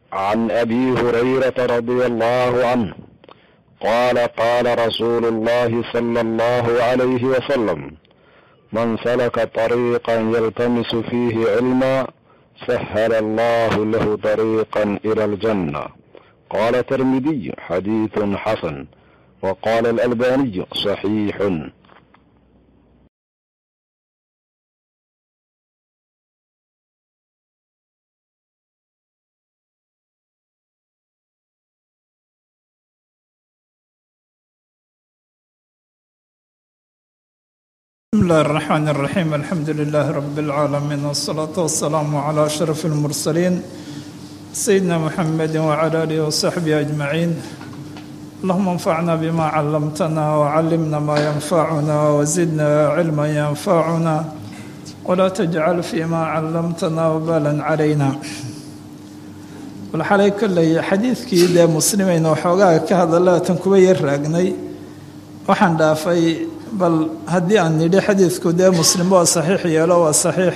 عن ابي هريره رضي الله عنه قال قال رسول الله صلى الله عليه وسلم من سلك طريقا يلتمس فيه علما سهل الله له طريقا الى الجنه قال الترمذي حديث حسن وقال الالباني صحيح بسم الله الرحمن الرحيم الحمد لله رب العالمين والصلاة والسلام على أشرف المرسلين سيدنا محمد وعلى آله وصحبه أجمعين اللهم انفعنا بما علمتنا وعلمنا ما ينفعنا وزدنا علما ينفعنا ولا تجعل فيما علمتنا وبالا علينا walxalay kolley xadiidkii dee muslimiin oo xoogaa ka hadalaatan kuwa yar raagnay waxaan dhaafay bal haddii aan nidhi xadiidku dee muslim waa saxiix yeelo waa saxiix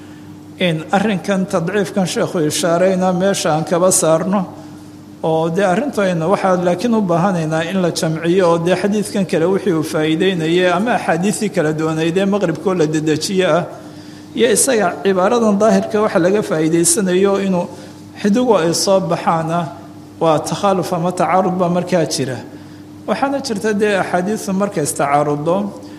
in arrinkan tadciifkan sheekhu ishaarayna meesha aan kaba saarno oo dee arrintayna waxaa laakiin u baahanaynaa in la jamciyo oo dee xadiidkan kale wixii uu faa'iideynayay ama axaadiisii kala duwanaydee maqribkoo la dedejiye ah iyo isaga cibaaradan daahirka waxa laga faa'iideysanayo inuu xidigu ay soo baxaana waa takhaaluf ama tacaarud baa markaa jira waxaana jirta dee axaadiisu markay istacaarudo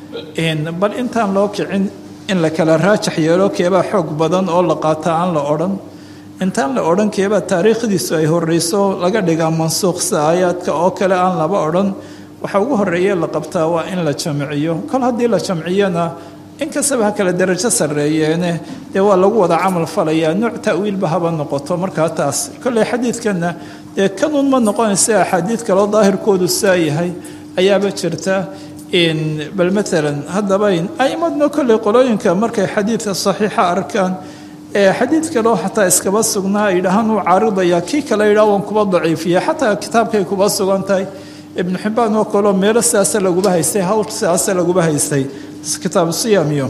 bal intaan loo kicin in la kala raajax yeelo keebaa xoog badan oo la qaata aan la odhan intaan la odhan keebaa taariikhdiisu ay horeyso laga dhigaa mansuuq sida aayaadka oo kale aan laba odhan waxa ugu horeeye la qabtaa waa in la jamciyo kol haddii la jamciyona inkastaba ha kale darajo sarreeyeene dee waa lagu wada camal falayaa nooc ta'wiilba haba noqoto markaa taas kolley xadiidkanna dee kanuun ma noqonaysa axaadiid kaloo daahirkoodu saa yahay ayaaba jirta bal maalan haddaba aimadna kolley qolooyinka markay xadiidka saxiixa arkaan ee xadiid kaleo xataa iskaba sugnaa ay dhahaan uu caaridaya kii kale yidhaha waan kuba daciifiya xataa kitaabkay kuba sugan tahay ibnu xibbaan oo kaleo meelo sidaasa laguba haystay hawl sidaasa laguba haystay kitaabu siyaam iyo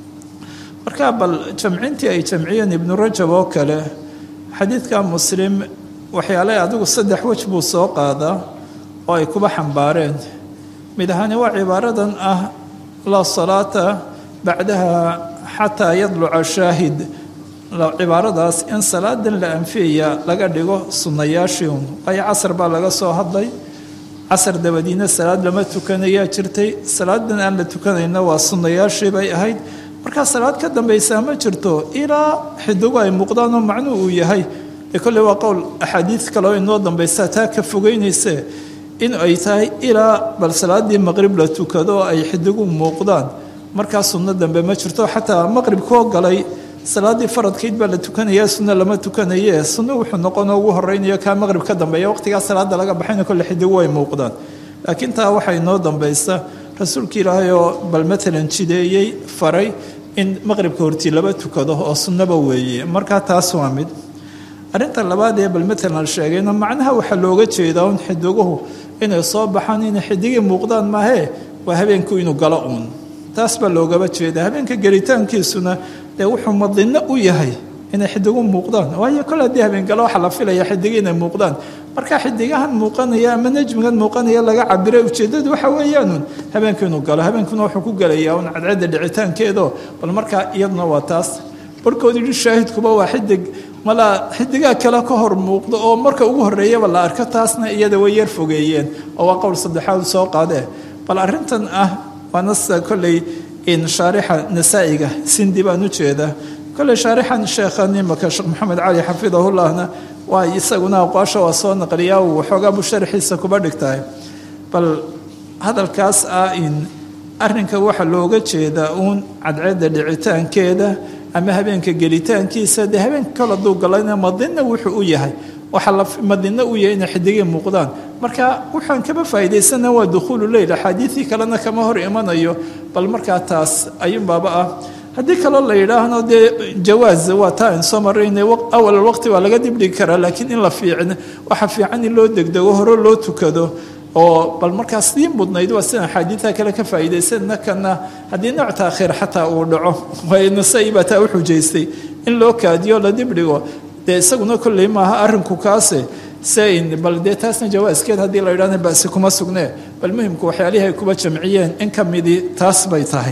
marka bal jamcintii ay jamciyeen ibnu rajab oo kale xadiidka muslim waxyaale adigu saddex wej buu soo qaadaa oo ay kuba xambaareen mid ahaani waa cibaaradan ah laa salaata bacdaha xataa yadluca shaahid cibaaradaas in salaadan la anfiyaya laga dhigo sunnayaashii un waayo casar baa laga soo hadlay casar dabadiina salaad lama tukanayaa jirtay salaadan aan la tukanayna waa sunnayaashii bay ahayd markaa salaad ka dambaysaa ma jirto ilaa xidigu ay muuqdaan oo macnuu uu yahay ee kolley waa qowl axaadiid kaleo inoo dambaysa taa ka fogeynayse in ay tahay ilaa bal salaaddii maqrib la tukado oo ay xidigu muuqdaan markaa sunno dambe ma jirto xataa maqrib koo galay salaaddii faradkayd baa la tukanaya sunno lama tukanaye sunno wuxuu noqonoo ugu horeynayo kaa maqrib ka dambeeya waqtigaa salaada laga baxayna kolle xidigu way muuqdaan laakiin taa waxaa inoo dambaysa rasuulka ilaahay oo bal matalan jideeyey faray in maqribka hortii laba tukado oo sunnaba weeye markaa taas waa mid arrinta labaad ee bal matalan sheegayna macnaha waxaa looga jeedaa un xidiguhu inay soo baxaan inay xidigii muuqdaan maahee waa habeenku inuu galo uun taas baa loogaba jeeda habeenka gelitaankiisuna dee wuxuu madinno u yahay inay xidigu muuqdaan waayo kol haddii habeengalo waxaa la filaya xidigi inay muuqdaan marka xidigahan muuqanaya ama najmigan muuqanaya laga cabiray ujeeddadu waxa weeyaanuun habeenku inuu galo habeenkuna wuxuu ku gelayaa un cadceedda dhicitaankeedo bal markaa iyaduna waa taas barhkood yidhi shaahidkuba waa xidig malaa xidigaa kale ka hor muuqdo oo marka ugu horreeyaba la arko taasna iyada way yar fogeeyeen oo waa qowl saddexaad soo qaadee bal arrintan ah waana sida kolley in shaarixa nasaa'iga sindi baan u jeedaa kolley shaarixan sheekhan imaka sheekh maxamed cali xafidahullahna waa isaguna aqwaasha waa soo naqliyaa uu waxoogaa buu sharxiisa kuba dhigtahay bal hadalkaas ah in arrinka waxaa looga jeedaa uun cadceedda dhicitaankeeda ama habeenka gelitaankiisa dee habeenka kale hadduu galayna madina wuxuu u yahay waxaa la madina u yahay inay xidigii muuqdaan marka waxaan kaba faa'iidaysana waa dukhuulu leyl axaadiidii kalena kama hor imanayo bal markaa taas ayuunbaaba ah haddii kaloo la yidhaahno dee jawaaz waa taa aan soo marayna awal waqti waa laga dibdhigi karaa laakiin in la fiicin waxa fiican in loo degdego hore loo tukado oo bal markaas sii mudnayd waa sidaan axaadiidta kale ka faa'iidaysanna kana haddii nooc taakhiir xataa uu dhaco waayo nasai baa taa u xujaystay in loo kaadiyo la dibdhigo dee isaguna kolley maaha arrinku kaase sein bal dee taasna jawaaskeed haddii la yidhahna basi kuma sugnee bal muhimku waxyaalihii ay kuba jamciyeen in ka midii taas bay tahay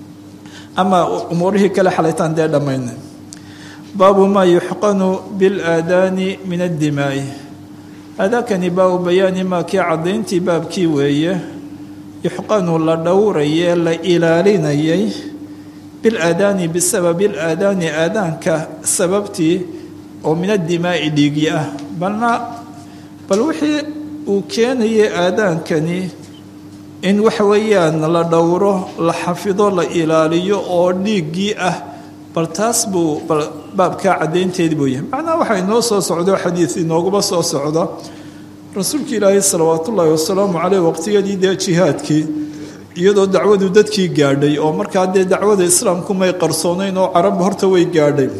ama umuurihii kale xalaytaan dee dhammayna baabu maa yuxqanu bilaadaani min addimaa'i aadaakani baabu bayaani maa kii caddayntii baabkii weeye yuxqanu la dhowrayee la ilaalinayay bilaadaani bisababi ilaadaani aadaanka sababtii oo min addimaa'i dhiigyi ah balna bal wixii uu keenayay aadaankani in waxa weeyaan la dhowro la xafido la ilaaliyo oo dhiiggii ah bal taas buu bal baabkaa caddaynteedi buu yahay macnaha waxaa inoo soo socdo xadiid inooguma soo socdo rasuulka ilaahay salawaatu ullaahi wasalaamu caleyh waqtiyadii dee jihaadkii iyadoo dacwadu dadkii gaadhay oo markaa dee dacwada islaamku may qarsoonayn oo carab horta way gaadhay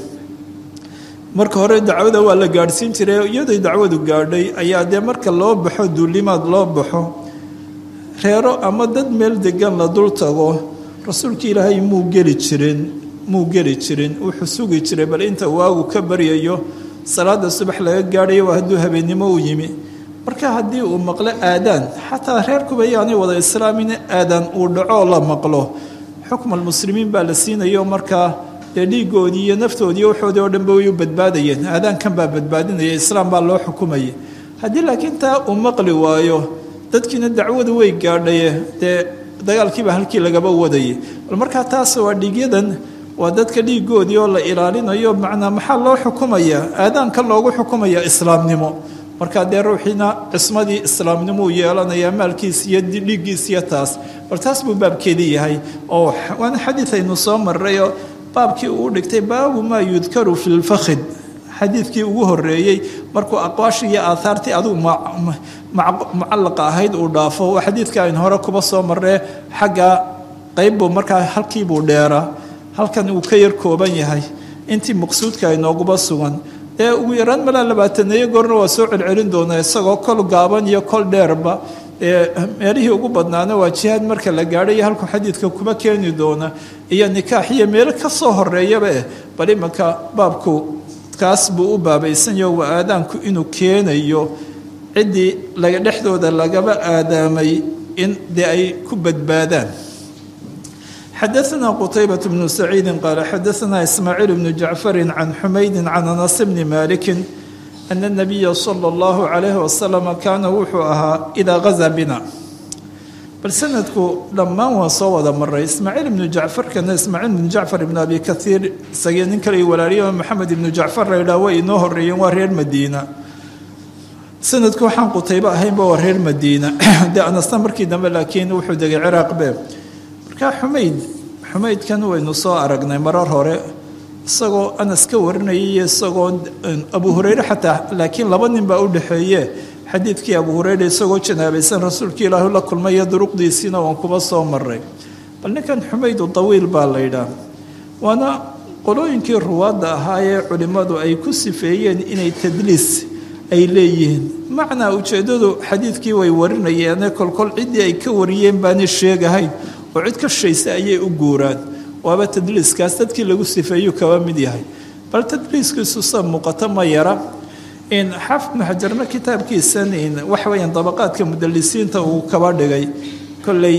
marka hore dacwada waa la gaadhsiin jiray iyaday dacwadu gaadhay ayaa dee marka loo baxo duulimaad loo baxo reero ama dad meel degan la dul tago rasuulka ilaahay muu geli jirin muu geli jirin wuxuu sugi jiray bal inta waagu ka baryayo salaada subax laga gaadhayo waa hadduu habeennimo u yimi marka haddii uu maqlo aadaan xataa reerkuba yaanay wada islaamin aadaan uu dhaco la maqlo xukm almuslimiin baa la siinayo markaa dee dhiigoodii iyo naftoodii waxoodii oo dhanba way u badbaadayeen aadaankan baa badbaadinaya islaam baa loo xukumaya haddii laakiin taa uu maqli waayo dadkiina dacwadu way gaadhaye dee dagaalkiiba halkii lagaba wadayay bal markaa taas waa dhiigyadan waa dadka dhiigoodii oo la ilaalinayo macnaa maxaa loo xukumayaa aadaanka loogu xukumaya islaamnimo markaa dee ruuxiina cismadii islaamnimou yeelanayaa maalkiis iyo dhiiggiisiyo taas bal taas buu baabkeedii yahay oo waana xadiid aynu soo marrayoo baabkii uu dhigtay baabu maa yudkaru fi lfakhid xadiidkii ugu horeeyey markuu aqwaashii iyo aahaartii adigu mucallaqa ahayd uu dhaafo waa xadiidka aynu hore kuba soo marree xagga qaybbuu markaa halkiibuu dheeraa halkan uu ka yar kooban yahay intii maqsuudka inooguba sugan ee ugu yaraan malaa labaataneeyo goorna waa soo celcelin doonaa isagoo kol gaaban iyo kol dheerba ee meelihii ugu badnaana waa jihaad marka la gaadhay halkuu xadiidka kuba keeni doona iyo nikaax iyo meelo ka soo horeeyaba eh bal imanka baabku kaas buu u baabaysanyaho waa aadaanku inuu keenayo ciddii laga dhexdooda lagaba aadaamay in dee ay ku badbaadaan xadaثna qtaybaة bnu saciidi qaala xadaثna ismaaciil bnu jacfari can xumaydi can anas bni maliki ana الnabiya slى اllahu عalayh wasalam kaana wuxuu ahaa idaa gaza bina bal sanadku dhammaan waan soo wada maray ismaaciil ibnu jacfarkana ismaaciil ibnu jacfar ibnu abi kaiir isagii nin kale walaaliya maxamed ibnu jacfar la yidhaah way inoo horeeyeen waa reer madiina sanadku waxaan qutaybo ahaynba waa reer madiina dee anasna markii dambe laakiin wuxuu degay ciraaq be markaa xumayd xumaydkan waynu soo aragnay marar hore isagoo anas ka warinayay iyo isagoo abu hureyre xataa laakiin laba nin baa u dhexeeye xadiidkii abu hureyre isagoo janaabaysan rasuulkii ilaahu la kulmaya duruqdiisiina waan kuba soo maray bal ninkan xumaydu dawiil baa la yidhaah waana qolooyinkii ruwaadda ahaa ee culimmadu ay ku sifeeyeen inay tadliis ay leeyihiin macnaa ujeeddadu xadiidkii way warinayeene kolkol ciddii ay ka wariyeen baana sheegahayn oo cid ka shaysa ayay u guuraan waaba tadliiskaas dadkii lagu sifeeyuu kaba mid yahay bal tadliiskiisu sa muuqato ma yara in xaafid ibnu xajarna kitaabkiisan waxa weyaan dabaqaadka mudalisiinta uu kaba dhigay kolley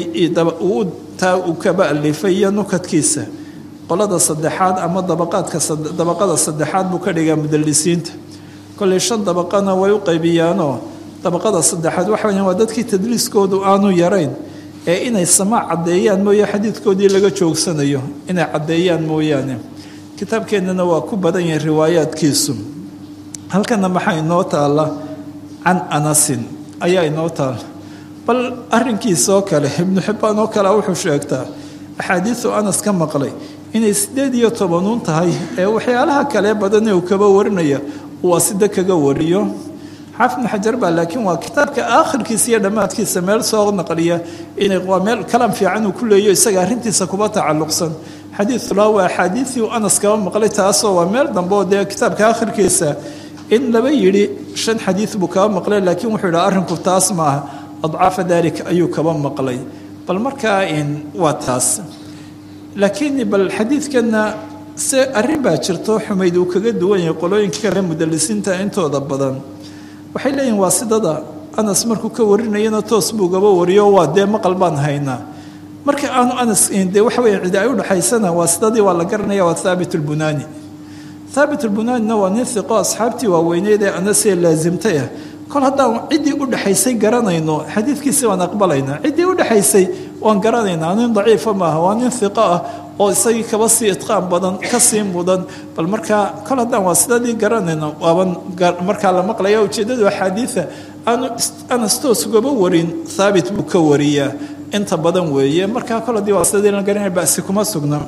taa uu kaba alifay iyo nukadkiisa qolada saddexaad ama dabaqaadka dabaqada saddexaad buu ka dhigaa mudalisiinta kolley shan dabaqana way u qaybiyaanoo dabaqada saddexaad waxa weyaan waa dadkii tadliiskoodu aanu yarayn ee inay samaac caddeeyaan mooye xadiidkoodii laga joogsanayo inay caddeeyaan mooyaane kitaabkeennana waa ku badan yahay riwaayaadkiisu halkana maxaa inoo taalla can anasin ayaa inoo taalla bal arrinkiisaoo kale ibnu xibbaan oo kale wuxuu sheegtaa axaadiisu anas ka maqlay inay siddeed iyo tobanuun tahay ee waxyaalaha kale badanee uu kaba warinaya waa sida kaga wariyo xaafid ibnu xajar baa laakiin waa kitaabka aakhirkiisa iyo dhammaadkiisa meel soo naqliya inay waa meel kalaam fiican uu ku leeyo isaga arrintiisa kuba tacalluqsan xadiidulaa waa axaadiidii uu anas kaba maqlay taasoo waa meel dambe oo dee kitaabka aakhirkiisa in laba yidhi shan xadiid buu kaba maqlay laakiin wuxuu yidhaha arrinku taas maaha adcaafa dalik ayuu kaba maqlay bal markaa waa taas laakiin bal xadiidkanna se arrin baa jirto xumayd uu kaga duwan yahay qolooyinka kale mudalisiinta intooda badan waxay leeyihin waa sidada anas markuu ka warinayana toos buu gaba wariyo waa dee maqal baan haynaa marka aanu anas dee waxa weya cidi ay udhexaysana waa sidadii waa la garanaya waa thaabit lbunaani thaabit lbunaanina waa nin hiqo asxaabtii waaweyneyd ee anasee laasimtay ah kol haddaan ciddii udhexaysay garanayno xadiidkiisi waan aqbalaynaa ciddii udhexaysay waan garanaynaa nin daciifa maaha waa nin hiqo ah oo isagii kaba sii idqaan badan kasii mudan bal markaa kol haddaan waa sidadii garanayno waaban markaa la maqlaya ujeeddadu axaadiida aanu anas toos ugaba warin thaabit buu ka wariyaa inta badan weeye markaa kol haddii waa sidadii la garanaya basi kuma sugna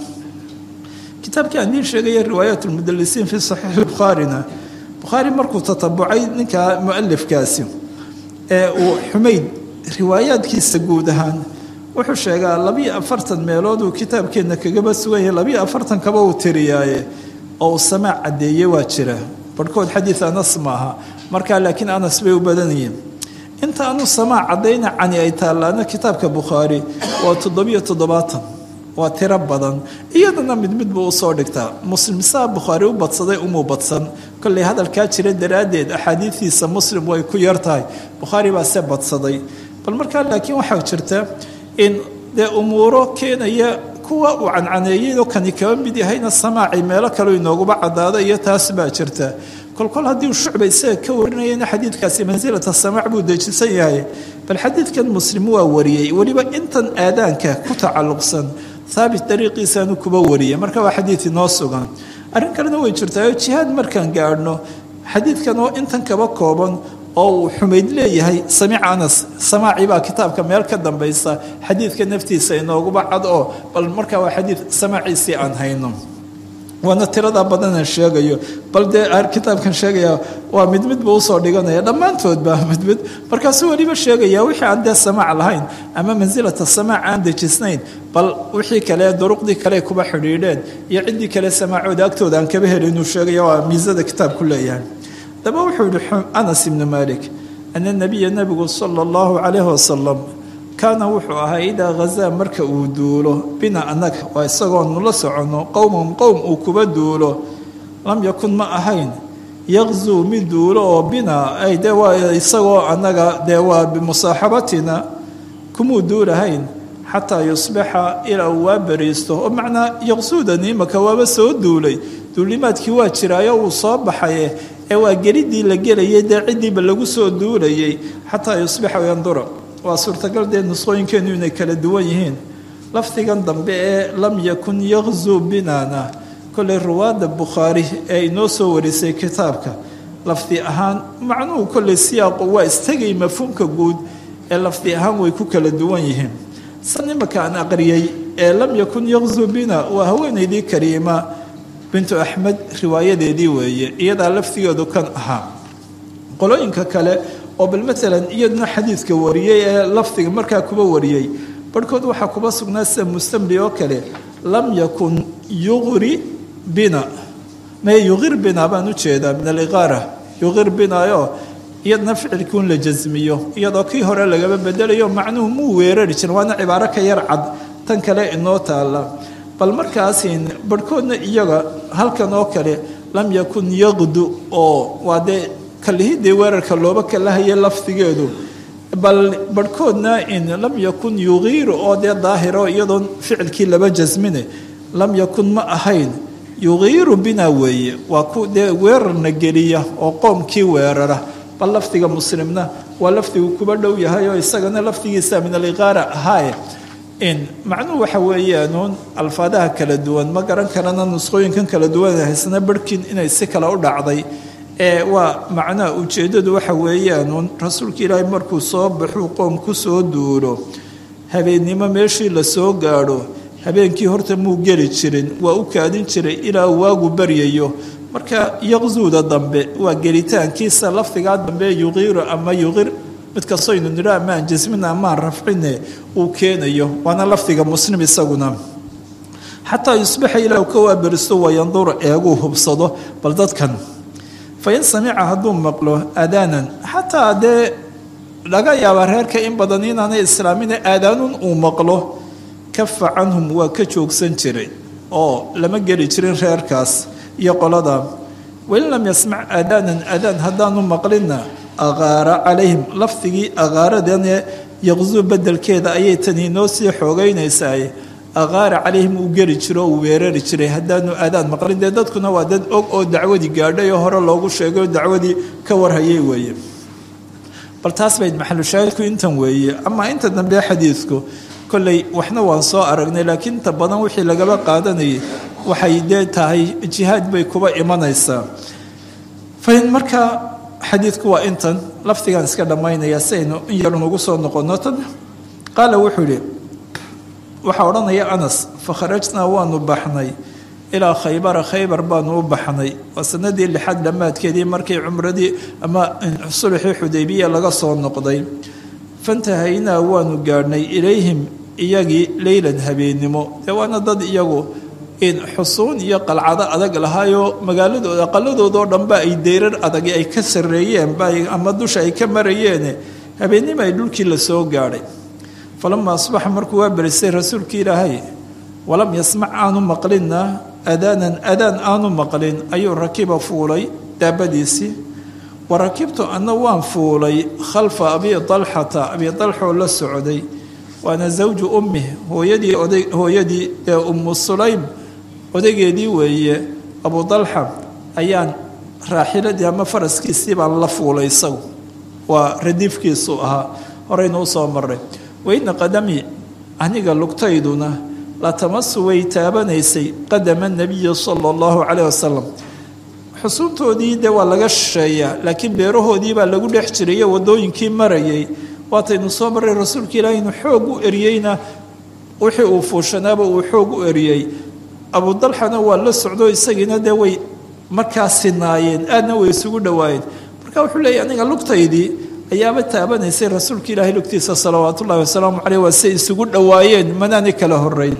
kitaabkii aan idiin sheegaya riwaayaat lmudalisiin fi saxiixi bukhaarina bukhaari markuu tatabucay ninka mualifkaasi ee uu xumayd riwaayaadkiisa guud ahaan wuxuu sheegaa labiyo afartan meelood uu kitaabkeenna kagaba sugan yahay labiyo afartan kaba uu tiriyaaye oo uu samaac caddeeye waa jira barhkood xadiid anas maaha markaa laakiin anas bay u badanayeen inta aanu samaac caddayna cani ay taallaana kitaabka bukhaari waa toddobiyo toddobaatan waa tiro badan iyadana mid mid buu usoo dhigtaa muslim saa bukhaari u badsaday umuu badsan kolley hadalkaa jira daraaddeed axaadiidiisa muslim way ku yar tahay bukhaari baa se badsaday bal markaa laakiin waxaa jirta in dee umuuro keenaya kuwa uu cancaneeyeyoo kani kaba mid yahayna samaaci meelo kaleu inooguba caddaada iyo taas baa jirta kolkol haddii uu shucba isaga ka warinayana xadiidkaasi mansilata samaac buu dejisan yahay bal xadiidkan muslim waa wariyey weliba intan aadaanka ku tacalluqsan haabit dariiqiisaanu kuba wariyay marka waa xadiid inoo sugan arrin kalena way jirtaa jihaad markaan gaadhno xadiidkan oo intan kaba kooban oo uu xumayd leeyahay samiic anas samaaci baa kitaabka meel ka dambaysa xadiidka naftiisa inooguba cad oo bal markaa waa xadiid samaaciisii aan hayno waana tiradaa badanaan sheegayo bal dee kitaabkan sheegaya waa mid mid buu usoo dhiganaya dhammaantoodba mid mid markaasuu weliba sheegaya wixii aan dee samaac lahayn ama mansilata samaac aan dejisnayn bal wixii kale duruqdii kale kuba xidhiidheen iyo ciddii kale samaacooda agtooda aan kaba helin inuu sheegaya waa miisada kitaabku leeyahay daba wuxuu yihi anas ibnu malik ana nabiya nabigu sala allahu calayhi wasalam kaana wuxuu ahaa idaa hazaa marka uu duulo bina annaga waa isagoonu la soconno qowman qowm uu kuba duulo lam yakun ma ahayn yaqzuu mid duulo oo bina ay dee waa isagoo annaga dee waa bimusaaxabatina kumuu duulahayn xataa yusbixa ilaa uu waa bariisto oo macnaa yaqsuudani imaka waaba soo duulay duulimaadkii waa jiraayo uu soo baxaye ee waa gelidii la gelayay dee ciddiiba lagu soo duulayay xataa yusbixa yandura waa suurtagal dee nusqooyinkeenu inay kala duwan yihiin lafdigan dambe ee lam yakun yaqzuu binana kolley ruwaadda bukhaari ee inoo soo warisay kitaabka lafdi ahaan macnuhu kolley siyaaqu waa istagay mafhuumka guud ee lafdi ahaan way ku kala duwan yihiin san imaka aan aqriyey ee lam yakun yaqzuu bina waa haweenaydii kariima bintu axmed riwaayadeedii weeye iyadaa lafdigeedu kan ahaa qolooyinka kale oo bal maalan iyaduna xadiidka wariyey ee lafdiga markaa kuba wariyey barhkood waxaa kuba sugnaa sida mustamli oo kale lam yakun yuqri bina me yuqir bina baan u jeedaa min aliqaara yuqir binayo iyadna ficilkuun la jasmiyo iyadoo kii hore lagaba bedelayo macnuhu muu weerari jirin waana cibaaro ka yar cad tan kale inoo taalla bal markaasin barhkoodna iyaga halkan oo kale lam yakun yaqdu oo waa dee kalihidii weerarka looba kalahaya lafdigeedu bal barhkoodna in lam yakun yuqiiru oo dee daahiro iyadoon ficilkii laba jasmine lam yakun ma ahayn yuqiiru bina weeye waa ku dee weerarna geliya oo qoomkii weerara bal lafdiga muslimna waa lafdigu kuba dhow yahay oo isagana lafdigiisa min aliqaara ahaaye in macnuhu waxa weeyaanuun alfaadaha kala duwan ma garan karana nusqooyinkan kala duwan haysana barhkiin inay si kale u dhacday ee waa macnaha ujeeddadu waxa weeyaanuun rasuulka ilaahay markuu soo baxuu qoom ku soo duulo habeennimo meeshii la soo gaadho habeenkii horta muu geli jirin waa u kaadin jiray ilaa waagu baryayo marka yaqzuuda dambe waa gelitaankiisa lafdigaa dambe yuqiiru ama yuqir mid kastoynu nidho amaan jasmina amaan rafcine uu keenayo waana lafdiga muslim isaguna xataa yusbixa ilaa ka waaberisto wayandura eeguu hubsado bal dadkan fain samica hadduu maqlo aadaanan xataa dee laga yaaba reerka in badan inaanay islaamina aadaanun uu maqlo kafa canhum waa ka joogsan jiray oo lama geli jirin reerkaas iyo qolada wain lam yasmac aadaanan aadaan haddaanu maqlinna aqaara calayhim lafdigii aqaaradane yaqzuu bedelkeeda ayay tani inoo sii xoogeynaysaa aqaara calayhim uu geli jiro uu weerari jiray haddaanu aadaan maqlin dee dadkuna waa dad og oo dacwadii gaadhay oo hore loogu sheegay oo dacwadii ka warhayay weeye bal taas bayd maxalushaahidku intan weeye amaa inta dambe xadiidku kolley waxna waan soo aragnay laakiin inta badan wixii lagaba qaadanayay waxay dee tahay jihaad bay kuba imanaysaa fain markaa xadiidku waa intan lafdigaan iska dhammaynaya si aynu in yar nugu soo noqono tan qaala wuxuu yihi waxaa odhanaya anas fakharajnaa waanu baxnay ilaa khaybara khaybar baanu u baxnay waa sanadii lixaad dhammaadkeedii markii cumradii ama sulxii xudaybiya laga soo noqday fantahaynaa waanu gaadhnay ilayhim iyagii leylan habeennimo dee waana dad iyagu xusuun iyo qalcado adag lahaayoo magaaladooda aqaladoodao dhanba ay deyrar adag ay ka sarreeyeen ama dusha ay ka marayeene habeennimo ay dhulkii la soo gaadhay falama asbaxa markuu waa berisay rasuulkii ilaahay walam yasmac aanu maqlinna adaanan adaan aanu maqlin ayuu rakiba fuulay daabadiisii wa rakibtu anna waan fuulay khalfa abi dalxata abi dalxoo la socday waana zawju ummih hooyadii oday hooyadii ee ummu sulaym odaygeedii weeye abu dalxa ayaan raaxiladii ama faraskiisii baan la fuulay isagu waa radiifkiisu ahaa horeynu usoo maray weyna qadami aniga lugtayduna la tamasu way taabanaysay qadama nabiyi sala allahu caleyh wasalam xusuuntoodii dee waa laga shisheeyaa laakiin beerahoodii baa lagu dhex jirayo wadooyinkii marayay waataynu soo marray rasuulka ilaahi inu xoog u eriyeyna wixii uu fuushanaaba uu xoog u eriyey abudalxana waa la socdo isagiina dee way markaa sinaayeen aadna way isugu dhowaayeen marka wuxuu leeyahy aniga lugtaydii ayaaba taabanaysay rasuulka ilaahay lugtiisa salawaatu ullahi wasalaamu caleyh waa say isugu dhowaayeen manaani kala horeyn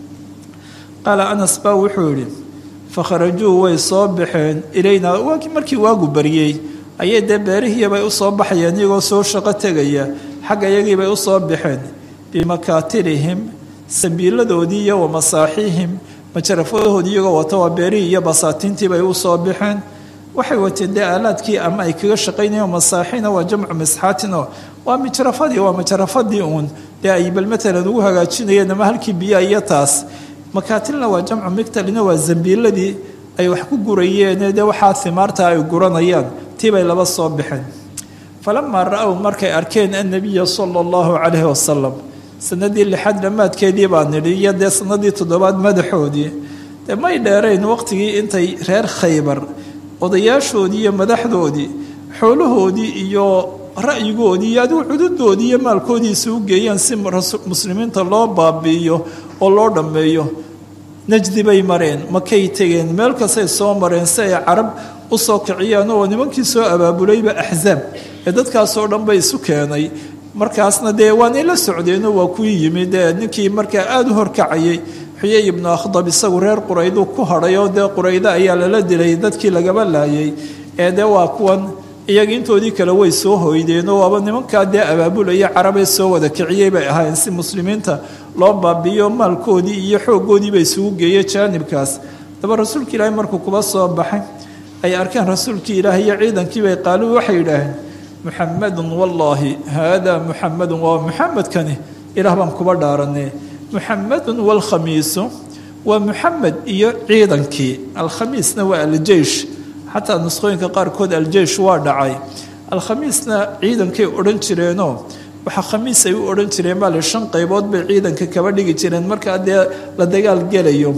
qaala anas baa wuxuu yidhi fakharajuu way soo baxeen ilaynaa waakii markii waagu baryey ayay dee beerihiibay u soo baxayeen iyagoo soo shaqo tegaya xagga iyagiibay u soo baxeen bimakaatilihim sabiiladoodii iyo wa masaaxiihim majarafadoodii iyagoo wata waa beerihii iyo basaatiintiibay u soo baxeen waxay wateen dee aalaadkii ama ay kaga shaqaynayeen masaaxiina waa jamcu misxaatino waa mijarafadii waa majarafadii uun dee ay bal matalan ugu hagaajinayeen ama halkii biyaa iyo taas makaatilna waa jamcu migtalina waa zambiiladii ay wax ku gurayeen dee waxaa himaarta ay guranayaan tiibay laba soo baxeen falamaa ra-ow markay arkeen annabiya sala allahu calayhi wasalam sanadii lixaad dhammaadkeedii baa nidhi iyo dee sanadii toddobaad madaxoodii dee may dheerayn waqtigii intay reer khaybar odayaashoodii iyo madaxdoodii xoolahoodii iyo ra'yigoodii iyo adigu cududoodii iyo maalkoodii isugu geeyaan si muslimiinta loo baabi'iyo oo loo dhammeeyo najdi bay mareen makay tegeen meel kastay soo mareen si ay carab u soo kiciyaan oo nimankii soo abaabulayba axzaab ee dadkaasoo dhan bay isu keenay markaasna dee waanay la socdeenoo waa kuwii yimid ee ninkii markaa aada u horkacayay xuyay ibnu akhdab isagu reer qurayduu ku hadhay oo dee quraydo ayaa lala dilay dadkii lagaba laayay ee dee waa kuwan iyaga intoodii kale way soo hoydeenoo waaba nimankaa dee abaabulaya carabee soo wada kiciyey bay ahaayeen si muslimiinta loo baabi'iyo maalkoodii iyo xooggoodiiba isugu geeyey jaanibkaas daba rasuulka ilaahay markuu kuba soo baxay ay arkeen rasuulkii ilaahay iyo ciidankiibay qaaluu waxay yidhaaheen muxamadun wallaahi haadaa muxamadun waa muxamedkani ilaah baan kuba dhaaranee muxamadun waalkhamiisu waa muxamed iyo ciidankii alkhamiisna waa aljeish xataa nusqooyinka qaarkood aljeish waa dhacay alkhamiisna ciidankay odhan jireenoo waxaa khamiis ay u odhan jireen baa le shan qaybood bay ciidanka kaba dhigi jireen markaa dee la dagaal gelayo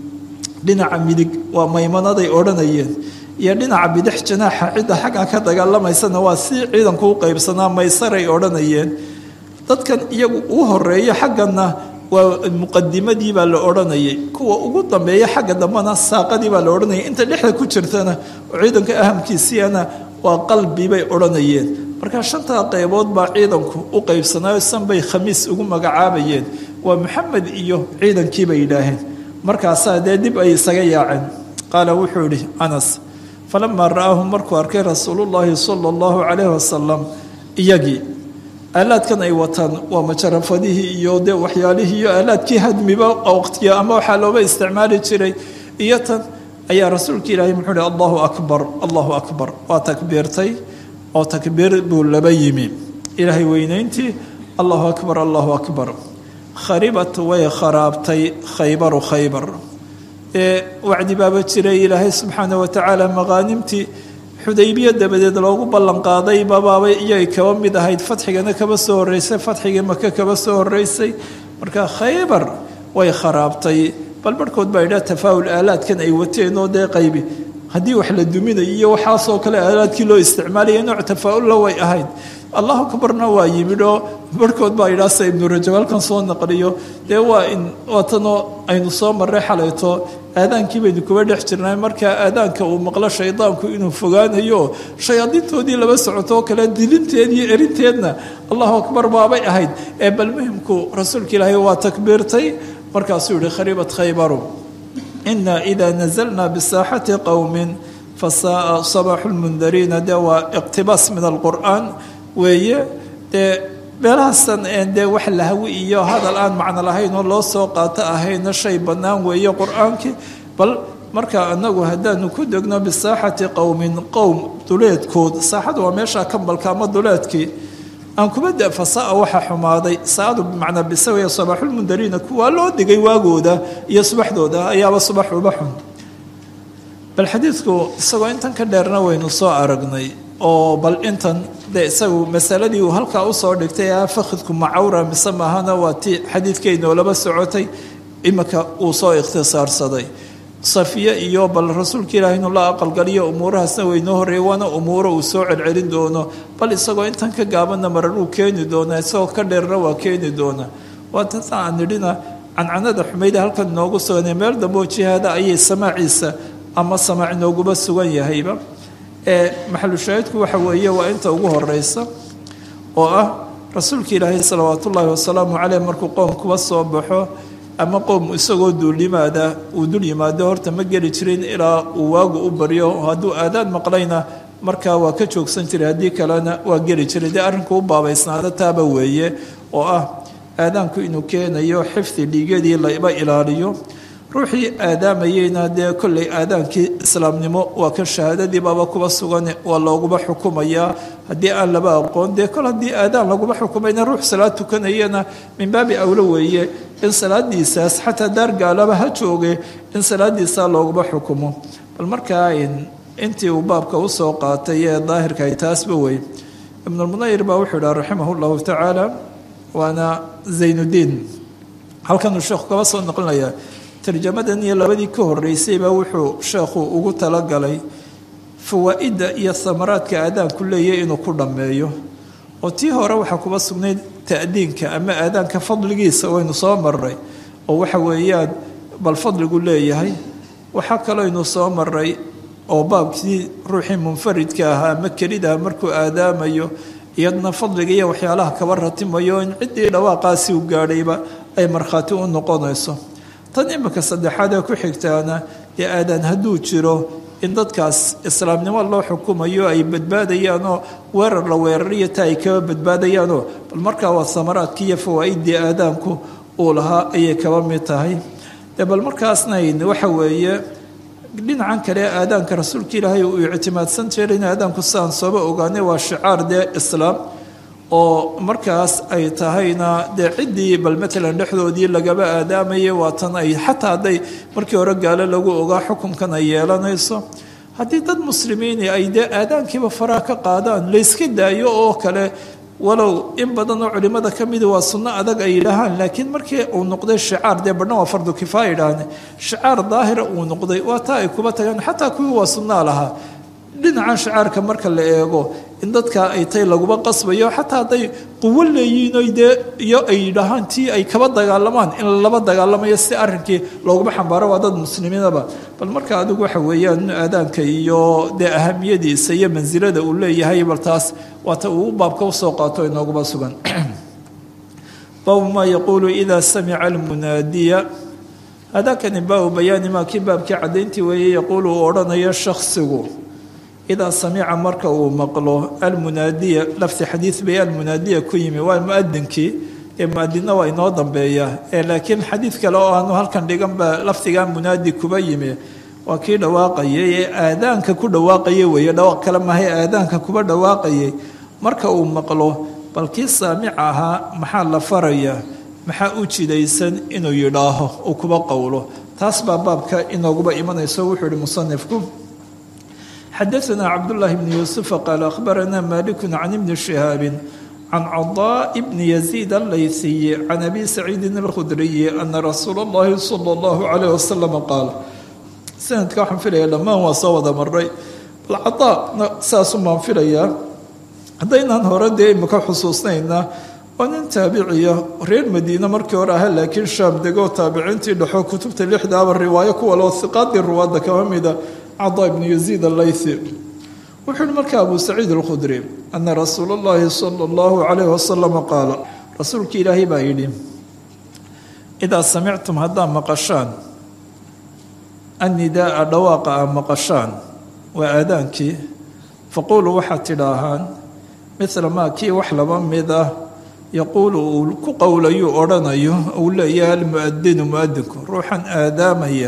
dhinaca midig waa maymanaday odhanayeen iyo dhinaca bidix janaaxa cidda xagga ka dagaalamaysana waa si ciidanku u qaybsanaa maysaray odhanayeen dadkan iyagu u horeeya xagganna waa muqadimadii baa la odhanayay kuwa ugu dambeeya xagga dambena saaqadii baa la odhanayay inta dhexda ku jirtana oo ciidanka ahamkiisiana waa qalbi bay odhanayeen markaa shantaa qaybood baa ciidanku u qaybsanaayo sanbay khamiis ugu magacaabayeen waa maxamed iyo ciidankii bay yidhaaheen markaasaa dee dib ay isaga yaaceen qaala wuxuu idhi anas falamaa ra'aahu markuu arkay rasuulullaahi sala allahu calayhi wasalam iyagii aalaadkan ay wataan waa majarafadihii iyo dee waxyaalihii iyo aalaadkii hadmiba waqtiga ama waxaa looba isticmaali jiray iyo tan ayaa rasuulka ilaahay muxuu hi allahu akbar allahu akbar waa takbiirtay oo takbiir buu laba yimi ilaahay weynayntii allahu akbar allahu akbar kharibat way kharaabtay khaybaru khaybar ee wacdi baaba jiray ilaahay subxaana wa tacaala maqaanimtii xudaybiya dabadeed loogu ballanqaaday babaabay iyay kaba mid ahayd fatxigana kaba soo horreysay fatxigii maka kaba soo horreysay marka khaybar way kharaabtay bal barhkood baa idhaa tafaa'ul aalaadkan ay wateen oo dee qaybi haddii wax la duminayo iyo waxaasoo kale aalaadkii loo isticmaalaya nooc tafaa'ulla way ahayd allahu akbarna waa yimid oo barhkood baa idhaa se ibnu rajab halkan soo naqliyo dee waa in waatanoo aynu soo marray xalayto aadaankii baynu kuba dhex jirnay markaa aadaanka uu maqlo shaydaanku inuu fogaanayo shayaadiintoodii laba socoto oo kale dilinteed iyo erinteedna allahu akbar baabay ahayd ee bal muhimku rasuulka ilaahay waa takbiirtay markaasuu yihi kharibat khaybaru ina ida nazalna bisaaxati qowmin fasaaa sabaxu lmundariina dee waa iqtibaas min alqur'aan weeye dee meelahaasan dee wax lahwi iyo hadal aan macno lahayn oo loo soo qaato ahayna shay bannaan weeye qur-aankii bal marka anagu haddaanu ku degno bisaaxati qowmin qowm duleedkood saaxadu waa meesha kambalka ama duleedkii aan kuma da fasaa waxaa xumaaday saadu bimacnaa bisawaya sabaaxulmundariina kuwaa loo digay waagooda iyo subaxdooda ayaaba subax uba xun bal xadiidku isagoo intan ka dheerna waynu soo aragnay oo bal intan dee isagu masaladii uu halkaa usoo dhigtay ah fakhidku macawra mise maahana waa ti xadiidkeynoo laba socotay imika uu soo ikhtisaarsaday safiye iyo bal rasuulka ilaahi inuu la aqalgaliyo umuurahaasna waynoo horreeyey waana umuuro uu soo celcelin doono bal isagoo intan ka gaabanna marar uu keeni doonaa isagoo ka dheerna waa keeni doonaa waa tasa aan nidhina cancanada xumayda halkan inoogu suganay meel damboo jihaada ayay samaaciisa ama samaac inooguba sugan yahayba ee maxalu shaahidku waxa weeye waa inta ugu horeysa oo ah rasuulka ilaahay salawaat ullaahi wasalaamu caleyh markuu qoom kuba soo baxo ama qoom isagoo duulimaada uu dul yimaado horta ma geli jirin ilaa uu waagu u baryo hadduu aadaan maqlayna markaa waa ka joogsan jiray haddii kalena waa geli jiray dee arrinku u baabaysnaada taaba weeye oo ah aadaanku inuu keenayo xifdi dhiigadii laba ilaaliyo ruuxii aadaamayeyna dee kolley aadaankii islaamnimo waa ka shahaadadii baaba kuba sugan waa looguba xukumayaa haddii aan laba aqoon dee kol haddii aadaan laguba xukumayna ruux salaad tukanayana min baabi awlo weeye in salaadiisaas xataa daar gaalaba ha jooge in salaadiisaa looguba xukumo bal markaa intii uu baabka usoo qaatay ee daahirkaay taasba wey ibnulmunayir baa wuxuu idhaha raximah llahu tacaala waana zaynuddiin halkanuu sheekhu kaba soo noqonayaa tarjamadan iyo labadii ka horeysayba wuxuu sheekhu ugu talagalay fawaa-idda iyo samaraadka aadaanku leeyahy inuu ku dhammeeyo oo tii hore waxaa kuba sugnayd ta'diinka ama aadaanka fadligiisa waynu soo maray oo waxa weeyaan bal fadligu leeyahay waxaa kalooynu soo maray oo baabkii ruuxii munfaridka ahaa ama kelidaha markuu aadaamayo iyadna fadliga iyo waxyaalaha kaba ratimayo in ciddii dhawaaqaasi u gaadhayba ay markhaati u noqonayso tan imika saddexaad ee ku xigtaana dee aadaan hadduu jiro in dadkaas islaamnimo loo xukumayo ay badbaadayaanoo weerar la weerariyo ta ay kaba badbaadayaanoo bal markaa waa samaraadkii iyo fawaa-iddii aadaanku uu lahaa ayay kaba mid tahay dee bal markaasna waxa weeye dhinacan kale aadaanka rasuulka ilaahay uu ictimaadsan jiray in aadaanku sidaan sooba ogaanay waa shicaar dee islaam oo markaas ay tahayna dee ciddii bal matalan dhexdoodii lagaba aadaamayay waa tan ay xataa hadday markii hore gaalo lagu ogaa xukunkan ay yeelanayso haddii dad muslimiini ay dee aadaankiiba faraha ka qaadaan layska daayo oo kale walow in badan oo culimmada ka mida waa sunno adag ay yidhaahaan laakiin markii uu noqday shicaar dee badhan waa fardu kifaaya yidhaahne shicaar daahira uu noqday waa taa ay kuba tagaan xataa kuwii waa sunnaa lahaa dhinacan shicaarka marka la eego in dadka ay tay laguba qasbayo xataa hadday quwo leeyihiin oy dee iyo ay yidhaahaan tii ay kaba dagaalamaan in laba dagaalamayo si arrinkii looguma xambaaro waa dad muslimiinaba bal marka adigu waxa weeyaan aadaanka iyo dee ahamiyadiisa iyo mansilada uu leeyahay bal taas waata uu baabka usoo qaato inooguma sugan baabu maa yaquulu idaa samica almunaadiya hadaakani baabu bayaani maa kii baabkii caddayntii weeye yaquulu uu odhanayo shaksigu idaa samica marka uu maqlo almunaadiya lafdi xadiid bay almunaadiya ku yimi waa muadinkii ee muadinna waa inoo dambeeya ee laakiin xadiid kale oo aanu halkan dhigan baa lafdigaa munaadi kuba yimi waa kii dhawaaqayay ee aadaanka ku dhawaaqaya weeye dhawaaq kale mahay aadaanka kuba dhawaaqayay marka uu maqlo bal kii saamica ahaa maxaa la faraya maxaa u jidaysan inuu yidhaaho uu kuba qowlo taas baa baabka inooguba imanayso wuxuu ihi musanifku xadaثna cabdالlahi bn yuusufa qaala akhbarana maliku can ibni shihaabi can cadaa bni yaziid allaysiyi can abi saciidin اlkhudriyi ana rasuula اllahi salى اllahu alayh wasalam qaal sanadka waxaan filaya dhammaan waa soo wada maray bal cadaana saasuu baan filayaa haddaynaan hore dee imika xusuusnayna waa nin taabiciya reer madiine markii hore aha laakiin shaam degoo taabiciintii dhexo kutubta lixdaaba riwaayo kuwa loo hiqaadii ruwaadda kaba mida cadaa ibnu yaziid allaythi wuxuu yihi marka abu saciid alkhudri ana rasuula اllahi sala اllahu calayh wasalama qaala rasuulkii ilaahay baa yidhi idaa samictum haddaad maqashaan annidaaa dhawaaqa a maqashaan waa aadaankii faquuluu waxaad tidhaahaan midla maa kii wax laba mid ah yaquulu uu ku qowlayuu odhanayo uu leeyahay almuadinu muadinku ruuxan aadaamaya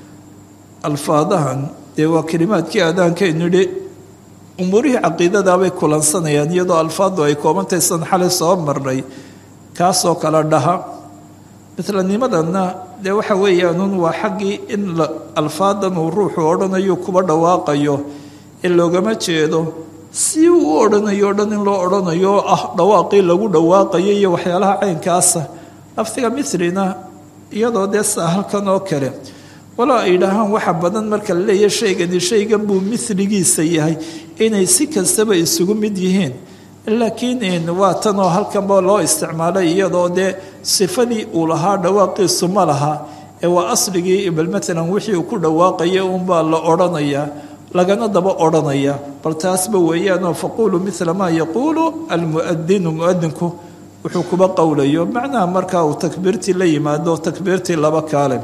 alfaadahan dee waa kelimaadkii aadaankaynu idhi umuurihii caqiidadaabay kulansanayaan iyadoo alfaadu ay koobantahay san xalay soo marnay kaasoo kale dhaha midlanimadanna dee waxa weeyaanun waa xaggii in alfaadan uu ruuxu odhanayo kuba dhawaaqayo ee loogama jeedo si uu u odhanayo o dhan in loo odhanayo oo ah dhawaaqii lagu dhawaaqayo iyo waxyaalaha caynkaasa lafdiga mithlina iyadoo dee saa halkan oo kale walaa ay yidhaahaan waxa badan marka la leeyahy shaygani shaygan buu miligiisa yahay inay si kastaba isugu mid yihiin laakiin waa tan oo halkanba loo isticmaalay iyadoo dee sifadii uu lahaa dhawaaqiisu ma laha ee waa asligii bal maalan wixii uu ku dhawaaqaya unbaa la odhanayaa lagana daba odhanaya bal taasba weeyaanoo faquuluu mila maa yaquulu almuadinu muadinku wuxuu kuba qowlayo macnaha markaa uu takbiirtii la yimaado takbiirtii laba kaale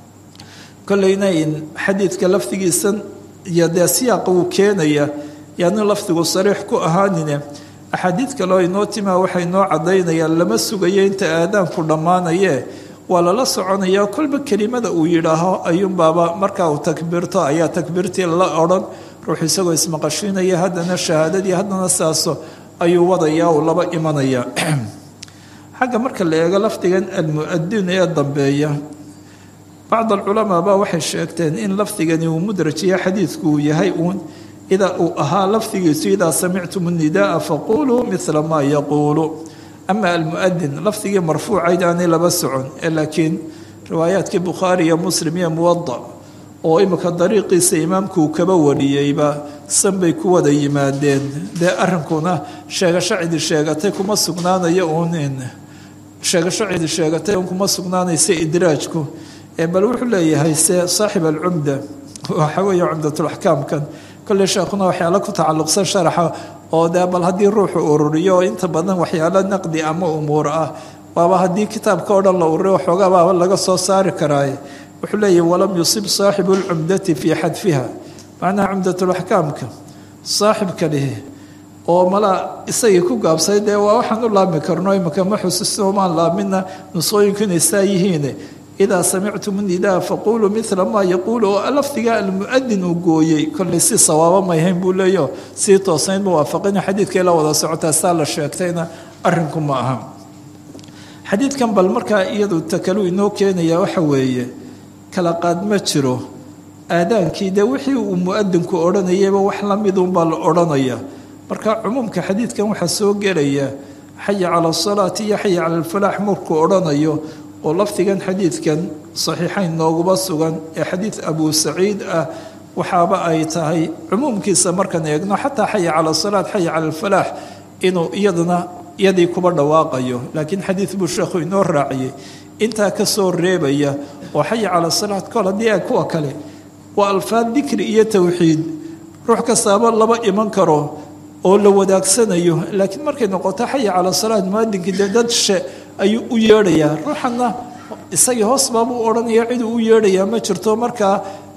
kolleyna xadiidka lafdigiisan iyo dee siyaaqa uu keenaya yaanu lafdigu sariix ku ahaanine axaadiid kaleo inoo timaa waxay noo caddaynayaan lama sugayo inta aadaanku dhammaanaye waa lala soconaya kolba kelimada uu yidhaaho ayuunbaaba markaa uu takbiirto ayaa takbiirtii la odhan ruux isagoo ismaqashiinaya haddana shahaadadii haddana saaso ayuu wadaya uu laba imanaya xagga marka la eego lafdigan almuadin ee dambeeya bacd alculamaa baa waxay sheegteen in lafdigani uu mudrajiya xadiidku uu yahay uun idaa uu ahaa lafdigiisu idaa samictum nidaaa faquluu mila maa yaquulu ama almuadin lafdigii marfuucayd aanay laba socon laakiin riwaayaadkii bukhaari iyo muslim iyo muwada oo imika dariiqiisa imaamku uu kaba wariyeyba san bay ku wada yimaadeen dee arrinkuna sheegasho cidi sheegatay kuma sugnaanayo uun sheegasho cidi sheegatay un kuma sugnaanaysa idraajku bal wuxuu leeyahay se saaxib alcumda waxa weeye cumdatulaxkaamkan kolley sheekhuna waxyaalo ku tacalluqsan sharaxa oo dee bal haddii ruuxu ururiyo inta badan waxyaalo naqdi ama umuur ah waaba haddii kitaabka o dhan la ururiyo waxoogaa baaba laga soo saari karaaye wuxuu leeyahy walam yusib saaxibu lcumdati fii xadfiha macnaha cumdatulaxkaamka saaxibka lihi oo malaa isagii ku gaabsay dee waa waxaan u laabmi karno imika ma xusuusino maan laabmina nusooyinku inay saa yihiine idaa samictum nidaa faquluu mila maa yaquulu oo lafdiga almuadin uu gooyey kolley si sawaabo mayhayn buu leeyo sii toosayn muwaafaqina xadiidkay la wada socotaa saa la sheegtayna arrinku ma aha xadiidkan bal markaa iyadu takalu inoo keenaya waxa weeye kala qaad ma jiro aadaankii dee wixii uu muadinku odhanayayba wax lamidunbaa la odhanaya marka cumuumka xadiidkan waxaa soo gelaya xaya cala asalaati iyo xaya cala alfalaax markuu odhanayo oo lafdigan xadiidkan saxiixayn nooguba sugan ee xadiid abu saciid ah waxaaba ay tahay cumuumkiisa markaan eegno xataa xaya cala salaat xaya cala alfalaax inuu iyaduna iyadii kuba dhawaaqayo laakiin xadiid buu sheekhu inoo raaciyey intaa ka soo reebaya oo xaya cala salaat kol haddii a kuwa kale waa alfaad dikri iyo towxiid ruux kastaaba laba iman karo oo la wadaagsanayo laakiin markay noqoto xaya cala salaat muadinkii dee dad she ayuu u yeedhayaa ruuxanna isagii hoos baabuu odhanaya ciduu u yeedhayaa ma jirto markaa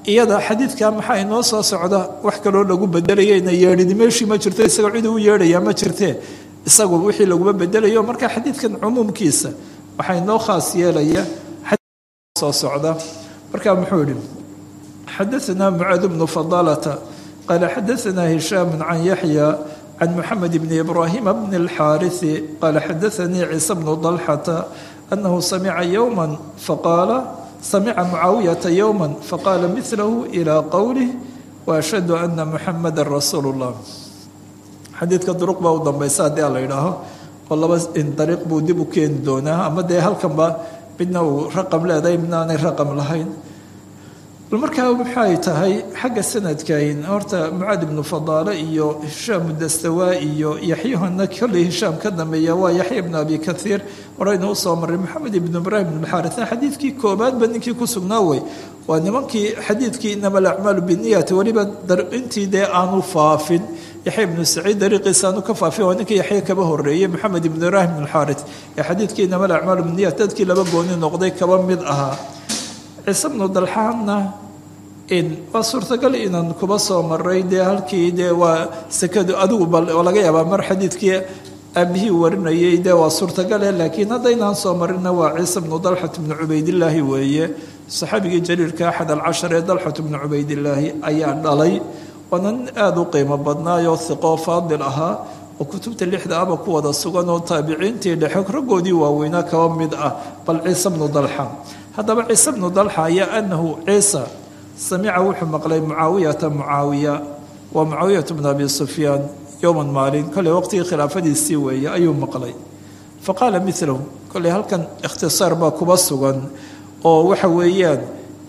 iyada xadiidka maxaa inoo soo socda wax kaloo lagu bedelayayna yeedhidi meeshii ma jirto isagoo cid u yeedhayaa ma jirtee isagu wixii laguma bedelayo marka xadiidkan cumuumkiisa waxaa inoo khaas yeelaya soo socda marka muxuu yihi xadaثna mucaad bnu fadalata qaala xadaثna hishaam can yaxya can muxamed bni ibraahima bni اlxaariثi qaala xadaثanii ciise bnu dalxata anahu samica yowma faqaala samica mucaawiyata yowma faqaala milahu ilى qowlih waashhadu ana muxamada rasuulu اllah xadiidka duruq baa u dambaysa haddii a la yidhaaho oo laba dariiq buu dib u keeni doonaa ama dee halkanba midna uu raqam leedahay midna aanay raqam lahayn bal markaa maxay tahay xagga sanadkayn horta mucaad ibnu fadaale iyo hishaam dastawaa iyo yaxyahana kolley hishaam ka dambeeya waa yaxya ibnu abi kaiir horeyna usoo maray maxamed ibnu ibraahim ibnu xaarisa xadiidkii koobaadba ninkii ku sugnaa wey waa nimankii xadiidkii inama alacmaalu biniyati weliba intii dee aanu faafin yaxya ibnu saciid dariiqiisa aanu ka faafin waa ninkii yaxya kaba horeeyey maxamed ibnu ibraahim ibnu xaaris ee xadiidkii inama alacmaalu biniyat dadkii laba gooni noqday kaba mid ahaa ciise bnu dalxaanna waa suurtagal inaan kuba soo maray dee halkii dee waa sekadu adigu oo laga yaabaa mar xadiidkii aabihii warinayay dee waa suurtagale laakiin haddaynaan soo marinna waa ciise bnu dalxat bnu cubaydillaahi weeye saxaabigii jaliilka axad alcashar ee dalxat bnu cubaydillaahi ayaa dhalay waana nin aada u qiimo badnaayoo hiqoo faadil ahaa oo kutubta lixda aba ku wada sugan oo taabiciintii dhexe raggoodii waaweynaa kaba mid ah bal ciise bnu dalxa haddaba ciise bnu dalxa ayaa anahu ciisa samica wuxuu maqlay mucaawiyata mucaawiya waa mucaawiyatu bnu abi sufyaan yowman maalin kolley waqtigii khilaafadiisii weeye ayuu maqlay fa qaala milahu kolley halkan ikhtisaar baa kuba sugan oo waxa weeyaan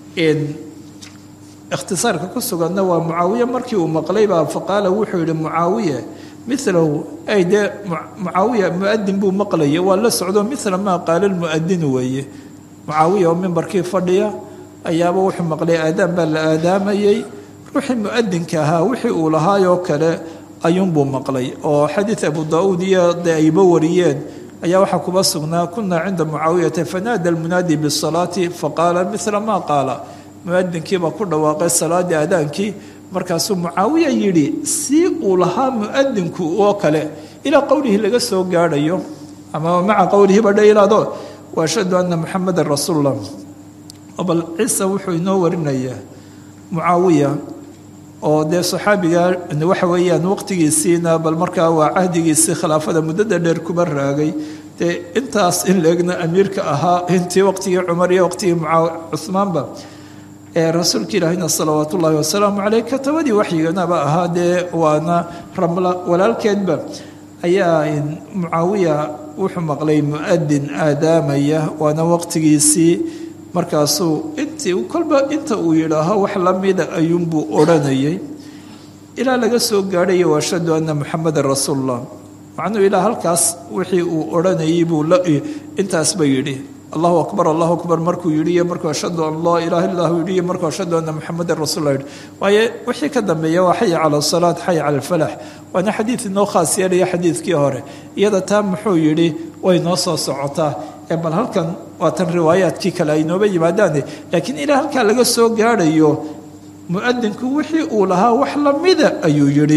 ikhtisaarka ku suganna waa mucaawiye markii uu maqlaybaa fa qaala wuxuu yihi mucaawiye milahu ay dee mucaawiya muadin buu maqlaya waa la socdo mila maa qaala lmuadinu weeye mucaawiya oo mimbarkii fadhiya ayaaba wuxuu maqlay aadaan baa la aadaamayey ruuxii muadinka ahaa wixii uu lahaayoo kale ayuunbuu maqlay oo xadiid abu daa-uud iyo dee ayba wariyeen ayaa waxaa kuba sugnaa kunaa cinda mucaawiyata fanaada almunaadi bisalaati faqaala mila maa qaala muadinkiibaa ku dhawaaqay salaadii aadaankii markaasuu mucaawiya yidhi si uu lahaa muadinku oo kale ilaa qowlihii laga soo gaadhayo ama maca qowlihiiba dhe ilaado waashhadu ana muxamadan rasuullah bal ciise wuxuu inoo warinayaa mucaawiya oo dee saxaabiga waxa weeyaan waqtigiisiina bal markaa waa cahdigiisii khilaafada muddada dheer kuba raagay dee intaas in leegna amiirka ahaa intii waqtigii cumar iyo waqtigii cuhmaanba ee rasuulka ilaahina salawaat ullaahi wasalaamu caleyh katabadii waxyiganaba ahaa dee waana ramla walaalkeedba ayaa mucaawiya wuxuu maqlay muadin aadaamaya waana waqtigiisii markaasuu intii kolba inta uu yidhaaho wax lamida ayuunbuu odhanayay ilaa laga soo gaadhaya waashhadu ana muxamadan rasuulullah macnuu ilaa halkaas wixii uu odhanayay buu intaasba yidhi allahu akbar allahu akbar markuu yidhi iyo markuu ashhadu an laa ilaha illa hu yidhi iyo markuu ashhadu ana muxamadan rasuullah yidhi waayo wixii ka dambeeya waa xaya cala asalaat xaya cala alfalax waana xadiid inoo khaas yeelaya xadiidkii hore iyada taa muxuu yidhi way noo soo socotaa ee bal halkan waa tan riwaayaadkii kale ay nooba yimaadaane laakiin ilaa halkaa laga soo gaadhayo muadinku wixii uu lahaa wax lamida ayuu yidhi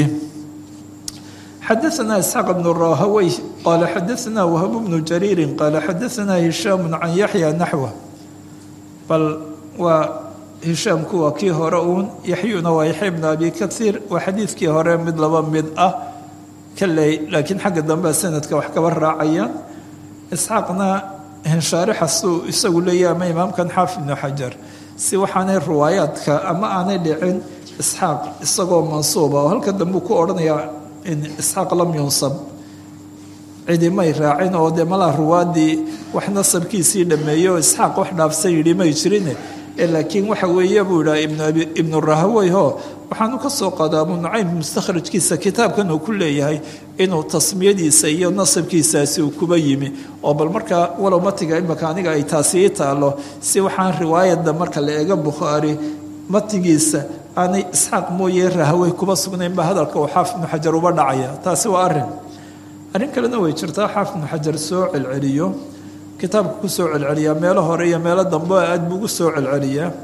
xadaثna isxaaq bnu rahawey qaala xadaثna wahb bnu jariiri qaala xadaثna hishaam can yaxya naxwa bal waa hishaamku waa kii hore uun yaxyuna waa yaxya bnu abi kaiir waa xadiidkii hore mid laba mid ah kaley laakiin xagga dambea sanadka wax kaba raacayaan isxaaqna hinshaarixasuu isagu leeyahy ama imaamkan xaafid ibnu xajar si waxaanay riwaayaadka ama aanay dhicin isxaaq isagoo mansuuba oo halka dambe ku odhanayaa in isxaaq lam yunsab cidimay raacin oo dee malaa ruwaadii wax nasabkiisii dhameeyey oo isxaaq wax dhaafsan yidhi may jirine laakiin waxa weeye buu yidhaha ibnu rahawey ho waxaanu ka soo qaada abu nucaym mustakhrajkiisa kitaabkan uu ku leeyahay inuu tasmiyadiisa iyo nasabkiisaasi uu kuba yimi oo bal markaa walow matiga imaka aniga ay taasi ii taalo si waxaan riwaayada marka la eega bukhaari matigiisa aanay isxaaq mooye rahawey kuba sugnaynba hadalka uu xaafid ibnu xajar uba dhacaya taasi waa arin arrin kalena way jirtaa xaafid ibnu xajar soo celceliyo kitaabka ku soo celceliyaa meelo hore iyo meelo dambe aad buu ugu soo celceliyaa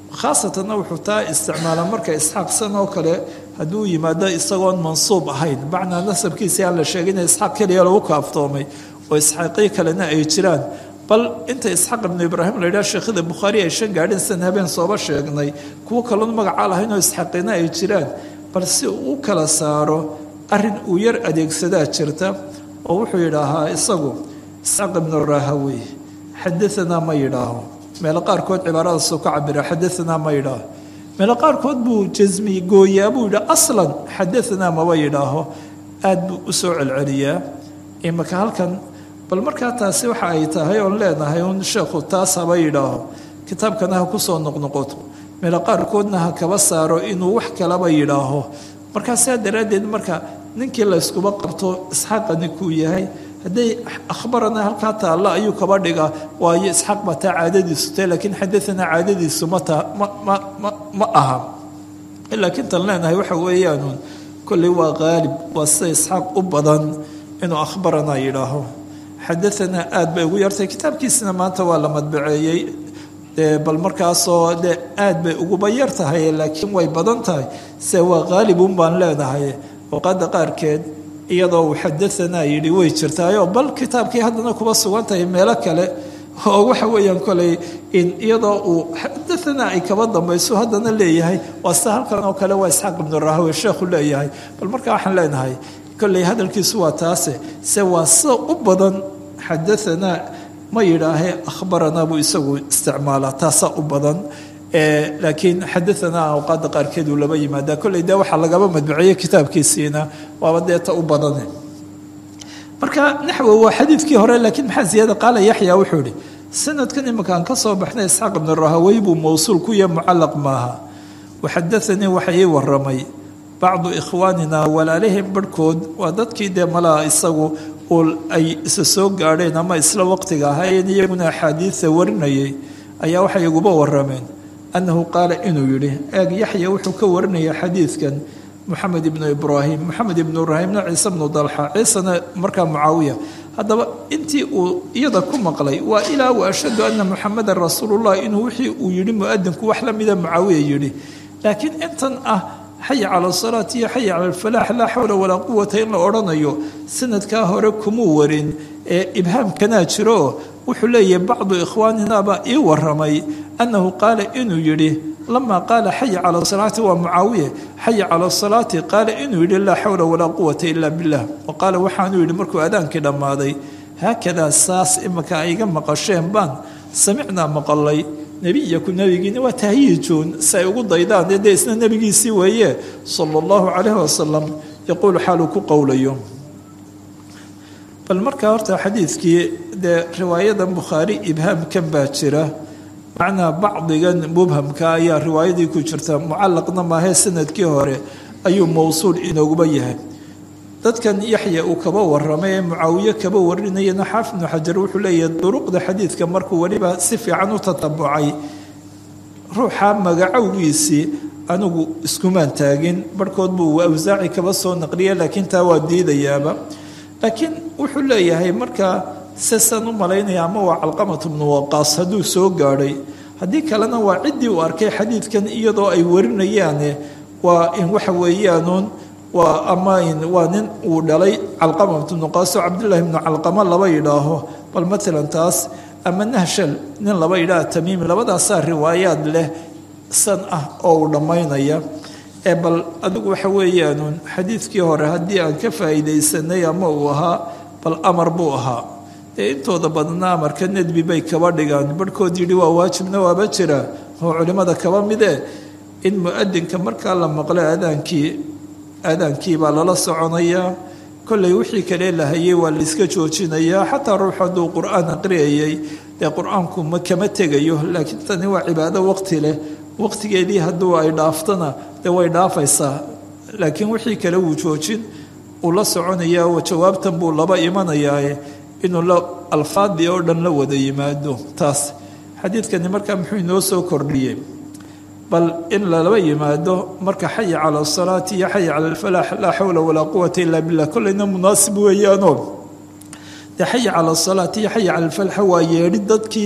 khaasatanna wuxuu taa isticmaalaa marka isxaaq san oo kale hadduu yimaado isagoon mansuub ahayn macnaa nasabkiisii aan la sheegin isxaaq keliya lagu kaaftoomay oo isxaaqii kalena ay jiraan bal inta isxaaq ibnu ibraahim la yidhaha sheekhada bukhaari ay shan gaadhin san habeen sooba sheegnay kuwo kaloon magacaa lahayn oo isxaaqina ay jiraan bal si uu u kala saaro arrin uu yar adeegsadaa jirta oo wuxuu yidhaahaa isagu isxaaq ibnu rahawey xadaanaa ma yidhaaho meelo qaarkood cibaaradaasuu ka cabira xadaanaa ma yidhaaho meelo qaarkood buu jasmi gooyaa buu yidhi aslan xadaanaa maba yidhaaho aad buu u soo celceliyaa imaka halkan bal markaa taasi waxa ay tahay oon leenahay un sheekhu taas haba yidhaaho kitaabkana ha ku soo noqnoqoto meelo qaarkoodna ha kaba saaro inuu wax kalaba yidhaaho markaa saa daraaddeed marka ninkii layskuba qabto isxaaqani kuu yahay hadday akhbarana halkaa taalla ayuu kaba dhigaa waayo isxaaq baa taa caadadiisu tahay laakiin xadaanaa caadadiisu mata ma ma ma ma aha laakiin tan leenahay waxa weeyaanuun kolley waa qaalib waa sida isxaaq u badan inuu akhbaranaa yidhaaho xadaanaa aad bay ugu yartay kitaabkiisina maanta waa la madbaceeyey bal markaasoo de aad bay uguba yar tahay laakiin way badan tahay se waa qaalibun baan leenahay awqaada qaarkeed iyadoo uu xadaanaa yidhi way jirtaayoo bal kitaabkii haddana kuba sugan tahay meelo kale oo waxa weeyaan koley iyadoo uu xadaanaa ay kaba dambayso haddana leeyahay waa sida halkan oo kale waa isxaaq ibnu rahawe sheekhu leeyahay bal markaa waxaan leenahay kolley hadalkiisu waa taase se waa sida u badan xadaanaa ma yidhaahee akhbaranaa buu isagu isticmaalaa taasaa u badan laakiin xadaanaa awqaada qaarkeed uu laba yimaadaa kolley dee waxaa lagaba madbuceeyey kitaabkiisiina waaba deeta u badane marka naxwo waa xadiidkii hore laakiin maxaa ziyaada qaala yaxya wuxuu ihi sanadkan iminkaan ka soo baxnay isxaaq ibnu rahawey buu mowsuul ku yahay mucallaq maaha waxadaanii waxa ii waramay bacdu ikhwaanina walaalihim barhkood waa dadkii dee malaa isagu ay isa soo gaadheen ama isla waqtiga ahaayeen iyaguna axaadiida warinayay ayaa waxay iguba warameen annahu qaala inuu yidhi eeg yaxya wuxuu ka warinaya xadiidkan moxamed ibnu ibraahim moxamed ibnu ibraahimna ciise bnu dalxa ciisena markaa mucaawiya haddaba intii uu iyada ku maqlay waa ilaa wa ashhadu anna muxamedan rasuulullah inuu wixii uu yidhi muadinku wax la mida mucaawiya yidhi laakiin intan ah xaya cala asalaati iyo xaya cala alfalaax laa xawla walaa quwata in la odhanayo sanadkaa hore kumuu warin ee ibhaamkanaa jiro wuxuu leeyahay bacdu ikhwaaninaba ii waramay annahu qaala inuu yidhi lamaa qaala xaya cala salaati waa mucaawiye xaya cala salaati qaala inuu yidhi laa xawla walaa quwata ila billah wa qaala waxaanuu yidhi markuu adaankii dhammaaday haakadaa saas imaka ay iga maqasheen baan samicnaa maqalay nebiyaku nebigiina waa tahyiijuun si ay ugu daydaan dee isna nebigiisii weeye sala allahu calayhi wasalam yaquulu xaaluu ku qowlayo bal markaa horta xadiidkii dee riwaayadan bukhaari ibhaamkan baa jira macnaa bacdigan mubhamka ayaa riwaayadii ku jirta mucallaqna maahee sanadkii hore ayuu mowsuul inooguba yahay dadkan yaxya uu kaba waramay ee mucaawiye kaba warinayana xaafid ibnu xajar wuxuu leeyahay duruqda xadiidka markuu weliba si fiican u tatabucay ruuxa magacowgiisii anigu iskumaan taagin barhkood buu awsaaci kaba soo naqliya laakiin taa waa diidayaaba laakiin wuxuu leeyahay markaa sesaan u malaynaya ama waa calqamatu bnu waqaas hadduu soo gaadhay haddii kalena waa ciddii uu arkay xadiidkan iyadoo ay warinayaane waa in waxa weeyaanuun waa ama waa nin uu dhalay calqama bnu qaasoo cabdullaahi bnu calqama laba yidhaaho bal matalan taas ama nahshal nin laba yidhaah tamiimi labadaasaa riwaayaad leh san ah oo uu dhammaynaya ee bal adigu waxa weeyaanuun xadiidkii hore haddii aan ka faa'iidaysanay ama uu ahaa bal amar buu ahaa dee intooda badna amarka nedbi bay kaba dhigaan barhkood yidhi waa waajibna waaba jira oo culimmada kaba midee in mu-adinka markaa la maqlo aadaankii aadaankii baa lala soconayaa kollay wixii kale la hayay waa la iska joojinayaa xataa ruux hadduu qur-aan aqriyayay dee qur-aanku ma kama tegayo laakiin tani waa cibaado waqti leh waqtigeedii hadduu ay dhaaftona dee way dhaafaysaa laakiin wixii kale wuu joojin uu la soconayaa jawaabtan buu laba imanayaae inuu la alfaadii oo dhan la wada yimaado taas xadiidkani markaa muxuu inoo soo kordhiyey bal in lalaba yimaado marka xaya cala asalaati iyo xaya cala alfalaax laa xawla walaa quwata ila billah kollayna munaasib weeyaanoo dee xaya cala asalaati iyo xaya cala alfalaax waa yeedhi dadkii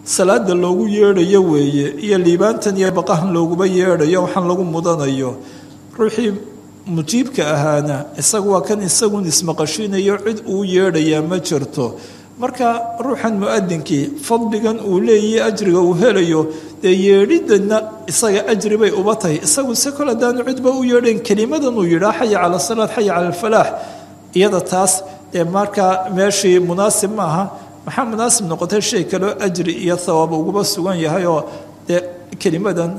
salaada loogu yeedhayo weeye iyo liibaantan iyo baqahan looguba yeedhayo waxaan lagu mudanayo ruuxii mujiibka ahaana isagu waa kan isagun ismaqashiinayo cid uu yeedhayaa ma jirto marka ruuxan muadinkii fadligan uu leeyahay ajriga uu helayo dee yeedhidana isaga ajri bay uba tahay isagu se kol haddaanu cidba u yeedhayn kelimadan uu yidhaa xaya cala salaad xaya cala alfalaax iyada taas dee markaa meeshii munaasib ma aha maxaa munaasib noqotay shay kaloo ajri iyo hawaab uguba sugan yahay oo dee kelimadan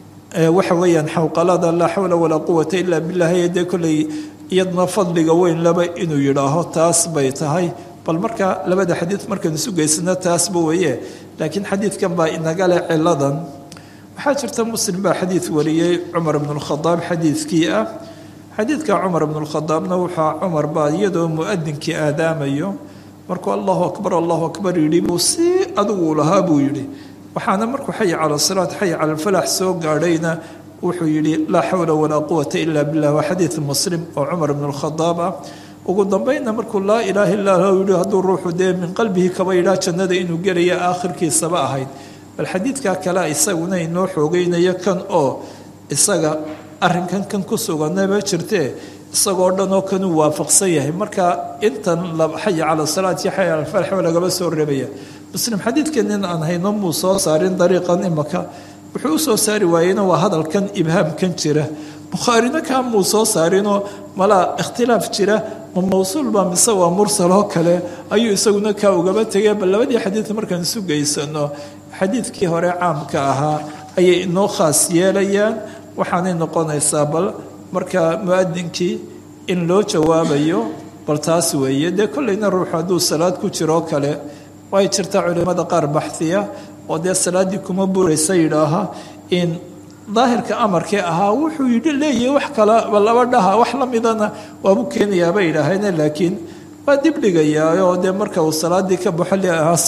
waxa weeyaan xawqalada laa xawla walaa quwata ilaa billahi dee kolley iyaduna fadliga weyn laba inuu yidhaaho taas bay tahay bal marka labada xadiid markaan isu geysano taasba weeye laakiin xadiidkan baa inaga leh ciladan waxaa jirta muslim baa xadiid wariyey cumar bnu lkhadaab xadiidkii ah xadiidka cumar bnu lkhadaabna waxaa cumar baa iyadoo muadinkii aadaamayo markuu allahu akbar allahu akbar yidhi buu si adigu lahaa buu yidhi waxaana markuu xay cala salaat xay cala alfalax soo gaadhayna wuxuu yidhi laa xawla walaa quwata ila billah waa xadiid muslim oo cumar bnu lkhadaab ah ugu dambaynna markuu laa ilaaha illa hu yihi hadduu ruuxu dee min qalbihi kaba yidhaa jannada inuu gelaya aakhirkiisaba ahayd bal xadiidkaa kale isaguna inoo xoogeynayo kan oo isaga arrinkan kan ku suganaba jirtee isagoo dhan oo kanuu waafaqsan yahay marka intan xaya cala salaat iyo xaya cala alfalx waa lagaba soo reebaya muslim xadiidkanin aan hayno muu soo saarin dariiqan imaka wuxuu u soo saari waayeyna waa hadalkan ibhaamkan jira bukhaarina kaa muu soo saarinoo malaa ikhtilaaf jira ma mawsuulba mise waa mursal oo kale ayuu isaguna kaa ugaba tegay bal labadii xadiid markaan isu geysano xadiidkii hore caamka ahaa ayay inoo khaas yeelayaan waxaanay noqonaysaa bal marka muadinkii in loo jawaabayo bal taas weeye dee kolleyna ruuxu hadduu salaad ku jiroo kale way jirtaa culimmada qaar baxhiya oo dee salaaddii kuma buraysa yidhaaha in daahirka amarkee ahaa wuxuu yidhi leeyahay wax kalaba laba dhaha wax la midana waabu keenayaa bay yidhaaheen laakiin waa dib dhigayaa oo dee marka uu salaaddii ka baxo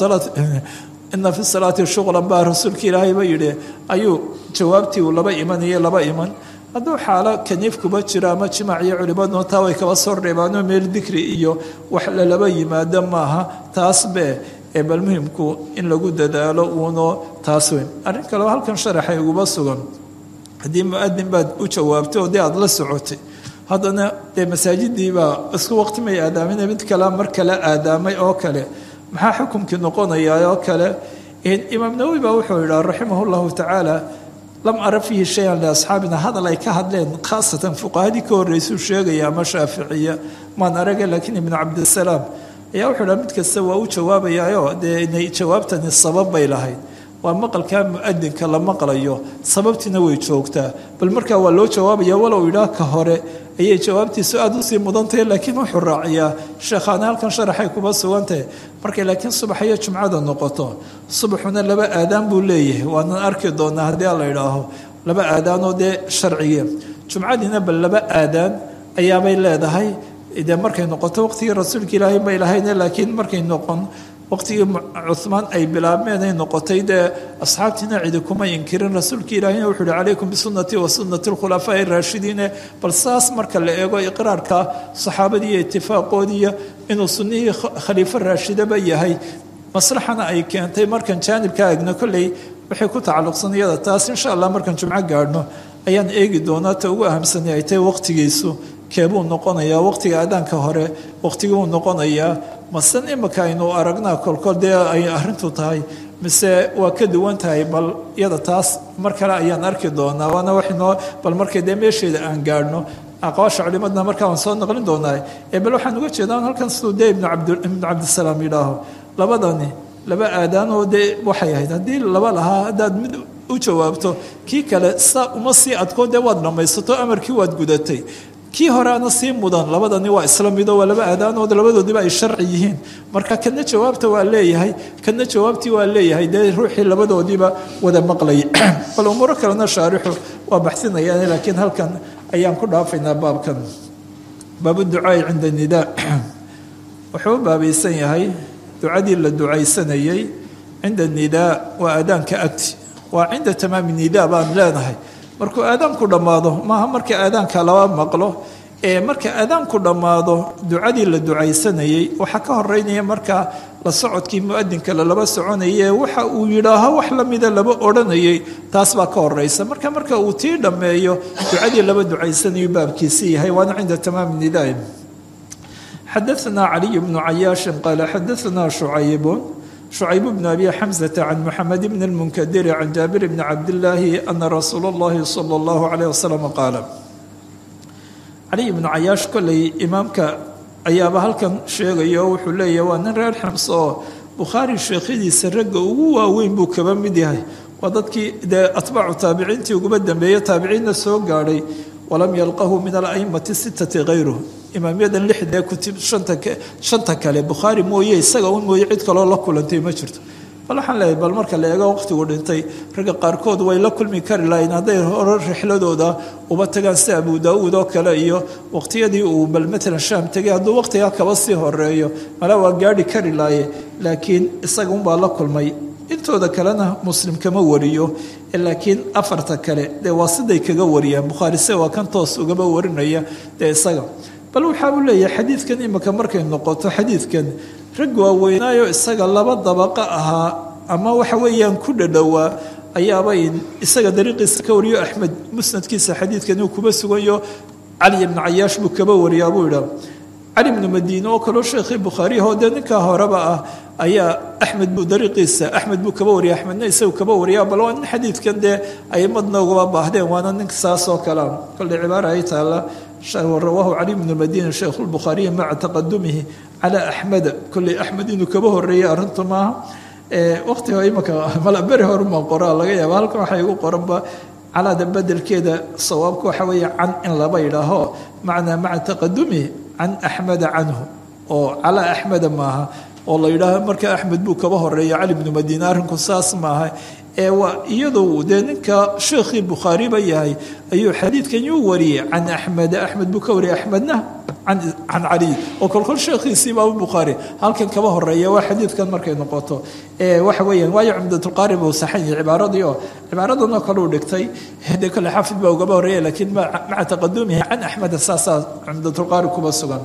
ina fi salaati shuqlan baa rasuulka ilaahay ba yidhi ayuu jawaabtii uu laba imanaya laba iman hadduu xaalo kaniif kuba jiro ama jimaac iyo culimaduna taa way kaba soo reebaanoo meel dikri iyo wax lalaba yimaado maaha taas be ee bal muhimku in lagu dadaalo uuno taas weyn arrin kaleo halkan sharaxay uguba sugan haddii muadin baad u jawaabtay oo dee aada la socotay haddana dee masaajidiibaa isku waqti may aadaamina mid kale mar kale aadaamay oo kale maxaa xukumkii noqonayaa oo kale imaam nawowi baa wuxuu yidhaha raximah llahu tacaala lam ara fiihi shayan liasxaabina hadal ay ka hadleen khaasatan fuqahadii ka horreysuu sheegaya ama shaaficiya maan araga laakiin ibnu cabdisalaam ayaa wuxuu dhaha mid kasta waa u jawaabayaayo dee inay jawaabtani sabab bay lahayd waa maqalkaa muadinka la maqlayo sababtiina way joogtaa bal markaa waa loo jawaabaya walow idhaa ka hore ayay jawaabtiisu aada usii mudantahay laakiin wuxuu raaciyaa sheekhaana halkan sharaxay kuba sugantahay markay laakiin subax iyo jumcada noqoto subaxuna laba aadaan buu leeyahay waanan arki doonaa haddii la idhaaho laba aadaanoo dee sharciga jumcadiina bal laba aadaan ayaabay leedahay dee markay noqoto waqtigii rasuulka ilaahay may lahayne laakiin markay noqon waqtigii cuhmaan ay bilaabmeen ay noqotay dee asxaabtiina cidi kuma inkirin rasuulka ilaahina wuxuu uhi calaykum bisunatii wa sunati alkhulafaa'i raashidiine bal saas marka la eego iqraarka saxaabadii iyo itifaaqoodiiyo inuu sunnihii khaliifo raashidaba yahay maslaxana ay keentay markan jaanibka agno kolley waxay ku tacalluqsan iyada taas insha allah markaan jumco gaadhno ayaan eegi doonaa ta ugu ahamsanay ay tahay waqtigiisu keebuu noqonayaa waqtiga aadaanka hore waqtigibuu noqonayaa masen imika aynu aragnaa kolkol dee ay arrintu tahay mise waa ka duwan tahay bal iyada taas mar kale ayaan arki doonaa waana waxnoo bal markay dee meesheeda aan gaadhno aqwaasha culimadna markaa waan soo naqlin doonaa ee bal waxaan uga jeedaa halkan siduu dee ibnu cabdisalaam yidhaaho labadani laba aadaanoo dee waxay ahayd haddii laba lahaa haddaad mid u jawaabto kii kale saa uma sii adkoo dee waad dhammaysato amarkii waad gudatay kii horeana sii mudan labadani waa isla mido waa laba aadaanood labadoodiba ay sharci yihiin marka kana jawaabta waa leeyahay kana jawaabtii waa leeyahay dee ruuxii labadoodiiba wada maqlay bal umuuro kalena shaarixu waa baxsinayaan laakiin halkan ayaan ku dhaafaynaa baabkan baabuducaai cinda nidaa wuxuu u baabaysan yahay ducadii la ducaysanayey cinda nidaa waa aadaanka agti waa cinda tamaami nidaa baan leenahay markuu aadaanku dhammaado maaha markii aadaanka laba maqlo ee marka aadaanku dhammaado ducadii la ducaysanayey waxaa ka horeynaya markaa la socodkii muadinka lalaba soconayee waxa uu yidhaaho wax lamida laba odhanayay taas baa ka horeysa marka marka uu tii dhammeeyo ducadii laba ducaysanayu baabkiisi yahay waana cinda tamaami nidaai xadaثna caliy bnu cayaashin qaala xadaثna shucaybun شhucayb bn abi xamزة can mxamed bn اlmunkadiri can jaabir bni cabdillaahi ana rasuula اllahi salى اllahu عalيه waslm qaala caliy bnu cayaash kolley imaamka ayaaba halkan sheegaya oo wuxuu leeyahy waa nin reer xams oo bukhaari sheekhadiisa ragga ugu waaweyn buu kaba mid yahay waa dadkii dee atbaacu taabiciintii uguba dambeeye taabiciinna soo gaadhay walam yalqahu min alaimati sitati hayruh imaamyadan lixdee kutib shanta kale bukhaari mooye isaga un mooye cid kaloo la kulantay ma jirto bal waxaan leeyahay bal marka la eego waqtigu dhintay ragga qaarkood way la kulmi kari lahayn hadday hore rixladooda uba tagaan sida abu daauud oo kale iyo waqtiyadii uu bal matalan shaam tegay hadduu waqtigaa kaba sii horeeyo mala waa gaadhi kari laaye laakiin isaga unbaa la kulmay intooda kalena muslim kama wariyo laakiin afarta kale dee waa siday kaga wariyaan bukhaari se waa kan toos ugaba warinaya dee isaga bal waxaa uu leeyahay xadiidkan imika markay noqoto xadiidkan rag waaweynaayo isaga laba dabaqa ahaa ama waxa weeyaan ku dhadhowaa ayaaba isaga dariiqiisa ka wariyo axmed musnadkiisa xadiidkan uu kuba sugayo cali ibnu cayaash buu kaba wariyaa buu idhaa cali ibnu madiine oo kaloo sheekhii bukhaariyaho dee ninkaa horeba ah ayaa axmed buu dariiqiisa axmed buu kaba wariya axmedna isagu kaba wariyaa bal waa nin xadiidkan dee aimadna ugaba baahdeen waana nin saas oo kalea kolley cibaara ay taalla rawaahu cali bnu madina sheikhu lbukhaariyi maca taqadumihi calaa axmeda kolley axmed inuu kaba horeeyey arrintu maaha waqtiga imaka malaberi horuma qoraa laga yaaba halkan waxaa igu qoranba calaada bedelkeeda sawaabka waxa weeye can in laba yidhaaho macnaa maca taqadumihi can axmeda canhu oo calaa axmeda maaha oo la yidhaaho marka axmed buu kaba horeeya cali bnu madiine arrinku saas maaha ee waa iyadu dee ninka sheekhii bukhaariba yahay ayuu xadiidkan yuu wariyey can axmed axmed buu ka wariyay axmedna can caliy oo kolkol sheekhiisii baabu bukhaari halkan kaba horeeya waa xadiidkan markay noqoto waxa weeyaan waayo cumdatulqaari buu saxan yahay cibaaradii oo cibaaradan oo kale uu dhigtay de kale xaafid baa ugaba horeeya laakiin maca taqadumihi can axmeda saasaa cumdatulqaari kuba sugan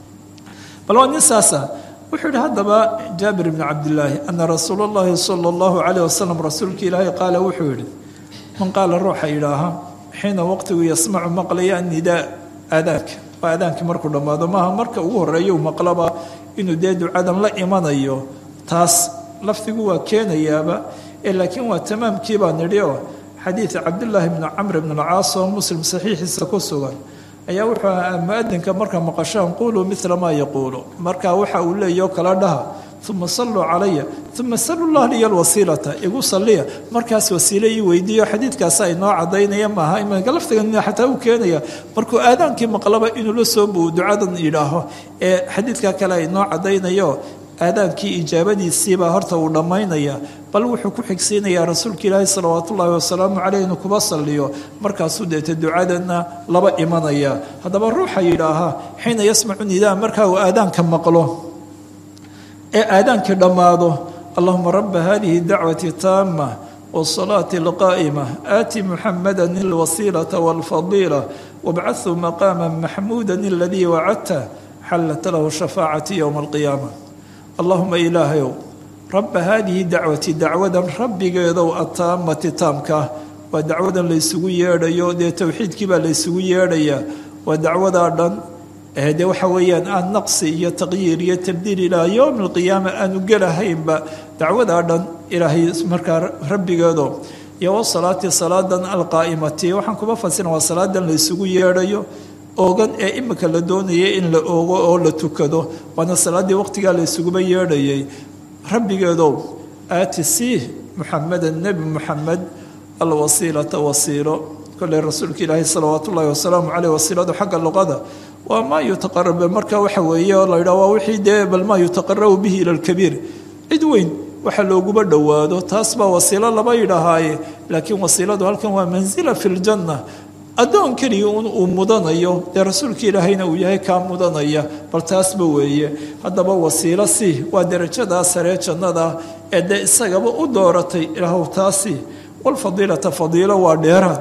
bal waa nin saasa wuxuu yihi haddaba jaabir bni cabdillaahi ana rasuula اllahi sala اllahu calayh wasalam rasuulka ilaahay qaala wuxuu yihi man qaala ruuxa yidhaaha xiina waqtigu yasmacu maqlaya annidaa aadaanka waa aadaankii markuu dhammaado maaha marka ugu horeeya u maqlaba inuu dee ducadan la imanayo taas lafdigu waa keenayaaba ee laakiin waa tamaamkii baa nidhi oo xadiid cabdillaahi bni camr bn alcaas oo muslim saxiixiisa ku sugan ayaa wuxuu ahaa muadinka markaa maqashaan quluu mila maa yaquulu marka waxa uu leeyaho kala dhaha uma saluu calaya uma salu llah liya lwasiilata igu saliya markaas wasiile ii weydiiyo xadiidkaasa inoo cadaynaya maaha imanka laftigan xataa uu keenaya markuu aadaankii maqlaba inuu la soo buu ducadan yidhaaho ee xadiidka kale inoo cadaynayo aadaankii ijaabadiisiibaa horta uu dhammaynaya bal wuxuu ku xigsiinayaa rasuulka ilaahi salawaat ullaahi wasalaamu caleyh inuu kuba salliyo markaasuu deeta ducadana laba imanaya haddaba ruuxa yidhaaha xiina yasmacu nidaa markaa uu aadaanka maqlo ee aadaankii dhammaado allahuma raba hadihi dacwati taama wsalaati alqaa'ima aati muxamada alwasiilata walfadiila wabcahu maqaama maxmuuda aladii wacadta xallat lahu shafaacati yowma alqiyaama allahuma ilaahayow rabba haadihi dacwati dacwadan rabbigeedow ataamati taamkaa waa dacwadan laysugu yeedhayo dee towxiidkii baa laysugu yeedhayaa waa dacwadaa dhan dee waxa weeyaan aan naqsi iyo taqyiir iyo tabdiil ilaa yowmi alqiyaama aanu gelahaynba dacwadaa dhan ilaahay markaa rabbigeedo iyo wasalaati salaadan alqaa'imati waxaan kuma fasira waa salaadan laysugu yeedhayo oogan ee imika la doonayay in la oogo oo la tukado waana salaaddii waqtigaa la ysuguba yeedhayay rabbigeedow aati sii muxameda nebi muxamed alwasiilata wasiilo kolley rasuulka ilaahi salawaat ullaahi wasalaamu caleyh wasiiladu xagga luqada waa maa yutaqarabe marka waxa weeye oo la yidhaha waa wixii dee bal maa yutaqarabu bihi ila alkabiir cid weyn waxa looguba dhowaado taas baa wasiilo laba yidhahaaye laakiin wasiiladu halkan waa mansila fi ljanna addoon keliya un uu mudanayo dee rasuulka ilaahayna uu yahay kaa mudanaya bal taasba weeye haddaba wasiilo si waa darajadaa saree jannada ee dee isagaba u dooratay ilaahw taasi walfadiilata fadiilo waa dheeraad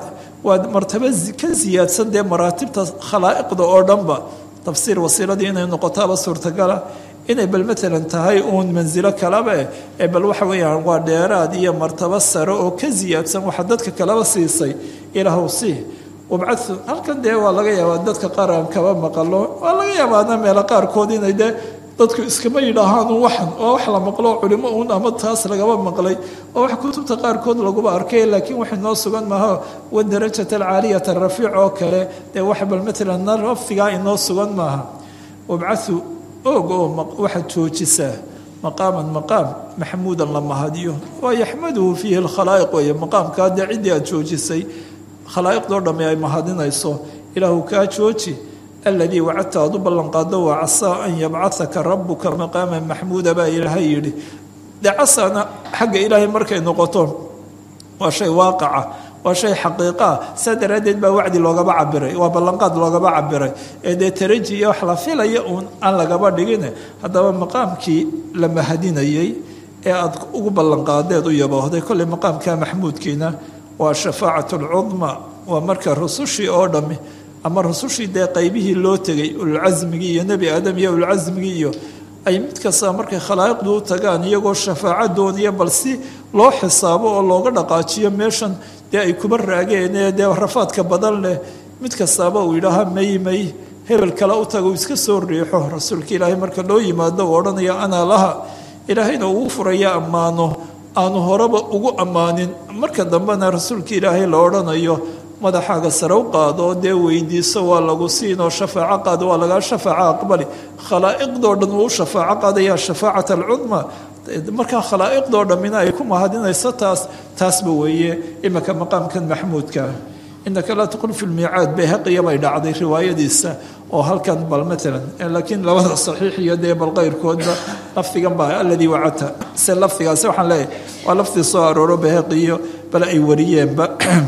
waa martabo ka siyaadsan dee maraatibta khalaa'iqda oo dhanba tafsiir wasiiladii inay noqotaaba suurtagala inay bal matalan tahay uun mansilo kalaba ee bal waxa weeyaan waa dheeraad iyo martabo sare oo ka siyaadsan waxa dadka kalaba siisay ilaahw sii wabcadu halkan dee waa laga yaabaa dadka qaar aan kaba maqalo waa laga yaabaana meelo qaarkood inay dee dadku iskama yidhaahaan waxan waa wax la maqlo culimo uun ama taas lagaba maqlay oo wax kutubta qaarkood laguba arkay laakiin wax inoo sugan maaha wadarajat alcaaliyat arafiic oo kale dee wax bal matalan lafdigaa inoo sugan maaha wabcadu og oo waxaad joojisaa maqaaman maqaam maxmuudan la mahadiyo waa yaxmaduhu fiihi lkhalaa'iq weeye maqaamkaa dee ciddii aad joojisay khalaa'iqdoo dhamme ay mahadinayso ilaahu kaa jooji aladii wacadta aad u ballanqaado waa casaa an yabcahaka rabuka maqaama maxmuuda baa ilaahay yidhi dee casaana xagga ilaahay markay noqoto waa shay waaqaca waa shay xaqiiqaa saa daraaddeed baa wacdi loogaba cabiray waa ballanqaad loogaba cabiray ee dee taraji iyo wax la filaya uun aan lagaba dhigin haddaba maqaamkii la mahadinayey ee aad ugu ballanqaadeed u yaboohday kolley maqaamka maxmuudkiina waa shafaacat alcudma waa marka rusushii oo dhammi ama rusushii dee qaybihii loo tegay ululcasmigii iyo nebi aadam iyo ululcasmigii iyo ay mid kasta markay khalaa'iqdu u tagaan iyagoo shafaaco dooniya bal si loo xisaabo oo looga dhaqaajiyo meeshan dee ay kuba raageen ee dee rafaadka badan leh mid kastaaba uu yidhaaha may may hebel kale u taga uu iska soo riixo rasuulka ilaahay marka loo yimaado uu odhanaya anaa laha ilaahayna ugu furaya ammaano aanu horeba ugu ammaanin marka dambena rasuulka ilaahay la odhanayo madaxaaga sare u qaado oo dee weydiiso waa lagu siinoo shafaaco qaado waa lagaa shafaaco aqbali khalaa'iqdoo dhan uu u shafaaco qaadaya shafaacat alcudma markaa khalaa'iqdoo dhammina ay ku mahadinayso taas taasba weeye imika maqaamkan maxmuudka inaka laa taqul fi lmiicaad bayhaqiya bay dhacday riwaayadiisa oo halkan bal matalan laakiin labada saxiix iyo dee bal qayrkoodba lafdigan baa aladii wacata se lafdigaasi waxaan leeyahay waa lafdi soo arooro bayhaqiyo bal ay wariyeenba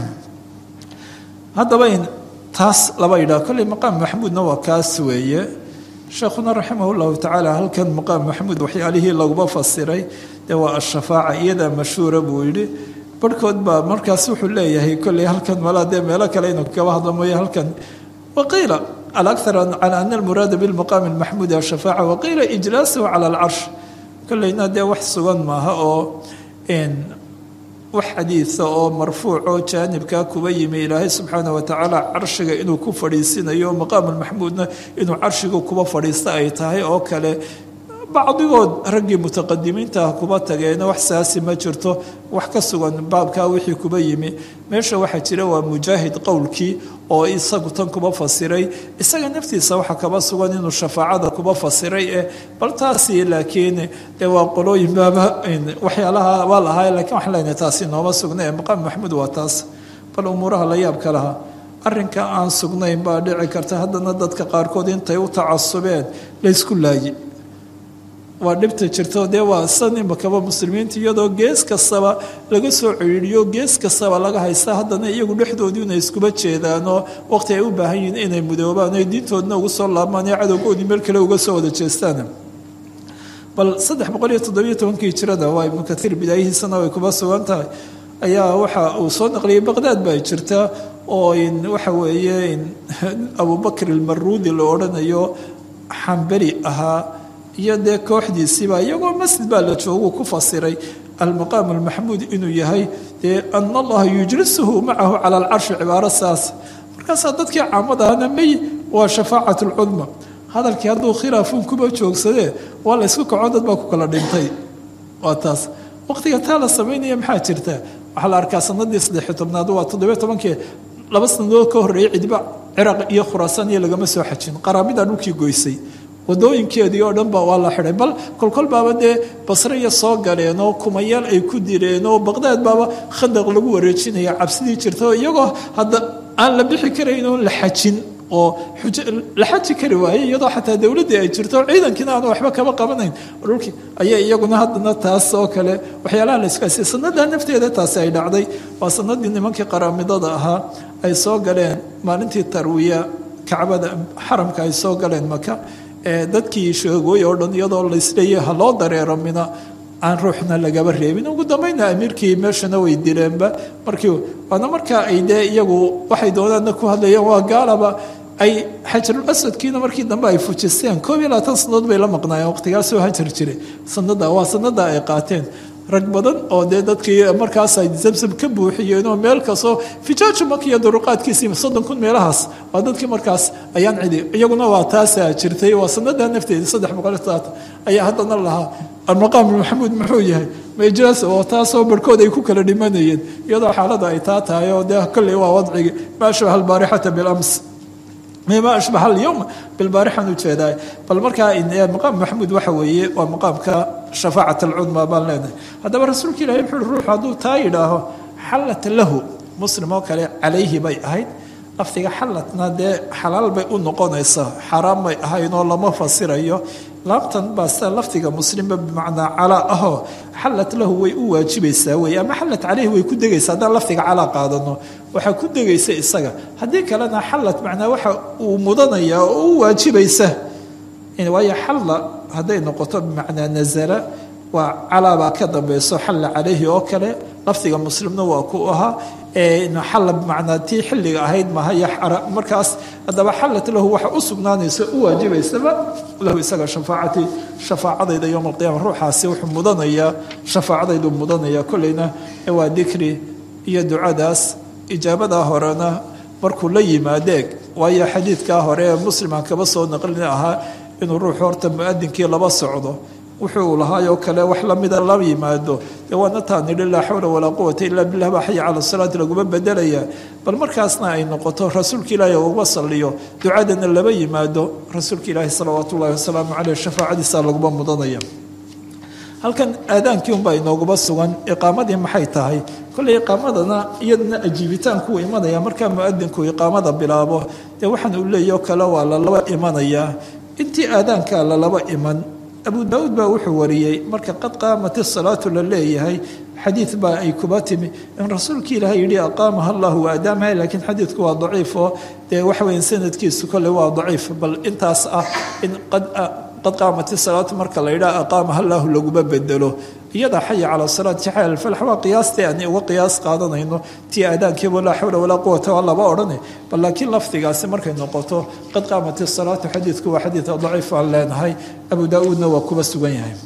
haddaba in taas laba yidhaha kolley maqaam maxmuudna waa kaas weeye sheekhuna raximah llahu tacaala halkan maqaam maxmuud waxyaalihii laguba fasiray dee waa ashafaaca iyadaa mashhuura buu yidhi barhkood baa markaas wuxuu leeyahay kolley halkan malaa dee meelo kale inuu kaba hadlo mooye halkan waqiila alakthar cala ana almuraada bilmaqaami almaxmuudi ashafaaca waqiila ijlaasuhu cala alcarsh kolleyna dee wax sugan maaha oo wax xadiida oo marfuuc oo jaanibkaa kuba yimi ilaahay subxaana watacaala carshiga inuu ku fadhiisinayo maqaamulmaxmuudna inuu carshiga kuba fadhiista ay tahay oo kale bacdigood raggii mutaqadimiinta ah kuba tageena wax saasi ma jirto wax ka sugan baabkaa wixii kuba yimi meesha waxaa jira waa mujaahid qowlkii oo isagu tan kuba fasiray isaga naftiisa waxa kaba sugan inuu shafaacada kuba fasiray eh bal taasi laakiin dee waa qolooyin baaba waxyaalaha waa lahaa lakiin waxaan leenahay taasi nooma sugna ee maqaam maxmuud waa taas bal umuuraha la yaabka lahaa arrinka aan sugnayn baa dhici karta haddana dadka qaarkood intay u tacasubeen laysku laayi waa dhibta jirto dee waa san imakaba muslimiinta iyadoo gees kastaba laga soo ciriiriyo gees kastaba laga haysta haddana iyagu dhexdoodii inay iskuba jeedaanoo waqti ay u baahan yihiin inay mudoobaan ay diintoodna ugu soo laabmaan ee cadowgoodii meel kale uga soo wada jeestaan bal saddex boqol iyo toddobiyo tobankii jirada waa ibnu kaiir bidaayihiisana way kuba sugan tahay ayaa waxa uu soo naqliyay baqdaad baa jirta oo waxa weeye abubakr ilmaruudi la odhanayo xamberi ahaa iyo dee kooxdiisiiba iyagoo masjid baa la joogu ku fasiray almaqaam almaxmuud inuu yahay dee ana allaha yujlisuhu macahu cala alcarshi cibaaro saas markaasaa dadkii caamadahana may waa shafaacat lcudma hadalkii hadduu khilaafuun kuba joogsadee waa la ysku kaco dad baa ku kala dhintay waa taas waqtiga taa la samaynaya maxaa jirta waxaa la arkaa sanadii saddexiy tobnaad waa toddobiyo tobankii laba sanadood ka horreeyay cidiba ciraaq iyo khuraasaan iyo lagama soo xajin qaraabida dhulkii goysay wadooyinkeedii oo dhan ba waa la xidhay bal kolkol baaba dee basriya soo galeen oo kumayaal ay ku direen oo baqdaad baaba khandaq lagu wareejinaya cabsidii jirta oo iyagoo hadda aan la bixi karayn oon la xajin oo la xaji kari waayey iyadoo xataa dowladdii ay jirto ciidankiina aanu waxba kaba qabanayn dhulkii ayaa iyaguna haddana taas oo kale waxyaalaha la isku haysay sanada nafteeda taasi ay dhacday waa sanadii nimankii qaraamidada ahaa ay soo galeen maalintii tarwiya kacbada xaramka ay soo galeen maka dadkii sheegooy oo dhan iyadoo laisleeyahay ha loo dareero mina aan ruuxna lagaba reebin ugu dambayna amiirkii meeshana way direenba markii waana markaa ay dee iyagu waxay doonaana ku hadlayeen waa gaalaba ay xajarul asadkiina markii dambe ay fujisteen koob iyo labaatan sanadood bay la maqnaayeen waqtigaasoo hajar jiray sanada waa sanada ay qaateen rag badan oo dee dadkii markaas ay zamsam ka buuxiyeen oo meel kastoo fijaaju maka iyo duruqaadkiisii soddon kun meelahaas waa dadkii markaas ayaan cidi iyaguna waa taasaa jirtay waa sanada nafteeda saddex boqol saat ayaa haddana lahaa almaqaam maxamuud muxuu yahay majlas oo taasoo barhkood ay ku kala dhimanayeen iyadoo xaalada ay taa tahay oo dee kolley waa wadcigi maa shabaha albaarixata bilams mima ashbaha alyowm bilbaarixan ujeedaa bal markaa maqaam maxamuud waxa weeye waa maqaamka shafaacat alcudma baan leenahay haddaba rasuulka ilahi wuxu uhi ruuxu hadduu taa yidhaaho xallat lahu muslim oo kale calayhi bay ahayd lafdiga xallatna dee xalaal bay u noqonaysaa xaaraan bay ahayn oo lama fasirayo laabtan baa sida lafdiga muslimba bimacnaa calaa ahoo xallat lahu way u waajibaysaa wey ama xallat caleyhi way ku degaysaa haddaan lafdiga calaa qaadano waxaa ku degaysa isaga haddii kalena xallat macnaa waxa uu mudanaya oo u waajibaysa waayo xalla hadday noqoto bimacnaa nazala waa calaabaa ka dambeyso xalla caleyhi oo kale lafdiga muslimna waa ku ahaa xalla bimacnaa tii xilliga ahayd mahaya markaas haddaba xallat lahu waxa u sugnaanaysa u waajibaysaba lahu isaga shafaacati shafaacadayda yowma alqiyama ruuxaasi wuxuu mudanayaa shafaacadaydu mudanaya kolleyna waa dikri iyo ducadaas ijaabadaa horena markuu la yimaadeeg waayo xadiidkaa hore ee musliman kaba soo naqlin ahaa inuu ruuxu horta muadinkii laba socdo wuxuu lahaayoo kale wax lamida la yimaado dee waana taa nidhi laa xawla walaa quwata ilaa billah baa xaya cala salaati laguma bedelaya bal markaasna ay noqoto rasuulka ilaahi uga saliyo ducadana laba yimaado rasuulka ilaahi salawaatu ullahi wasalaamu caleyh shafaacadiisa laguma mudanaya halkan aadaankii unbaa inooguma sugan iqaamadii maxay tahay kolley iqaamadana iyadana ajiibitaanku imanaya markaa muadinku iqaamada bilaabo dee waxaan uu leeyaho kale waa lalaba imanayaa intii aadaankaa lalaba iman abu daauud baa wuxuu wariyey marka qad qaamat isalaatu la leeyahay xadiid baa ay kuba timi in rasuulkii ilaah yidhi aqaamaha allahu waadaamaha laakiin xadiidku waa daciif oo dee waxa weya sanadkiisu kolley waa daciif bal intaas ah in qad qaamat isalaatu marka la yidhaha aqaamaha allahu laguma bedelo iyada xaya cala salaat jaxal alfalax waa qiyaastii aan uga qiyaas qaadanayno tii aadaankiiba laa xawla walaa quwata waa laba odhane bal laakiin lafdigaasi markay noqoto qad qaamat isalaatu xadiidku waa xadiid daciif aan leenahay abu daa-uudna waa kuba sugan yahay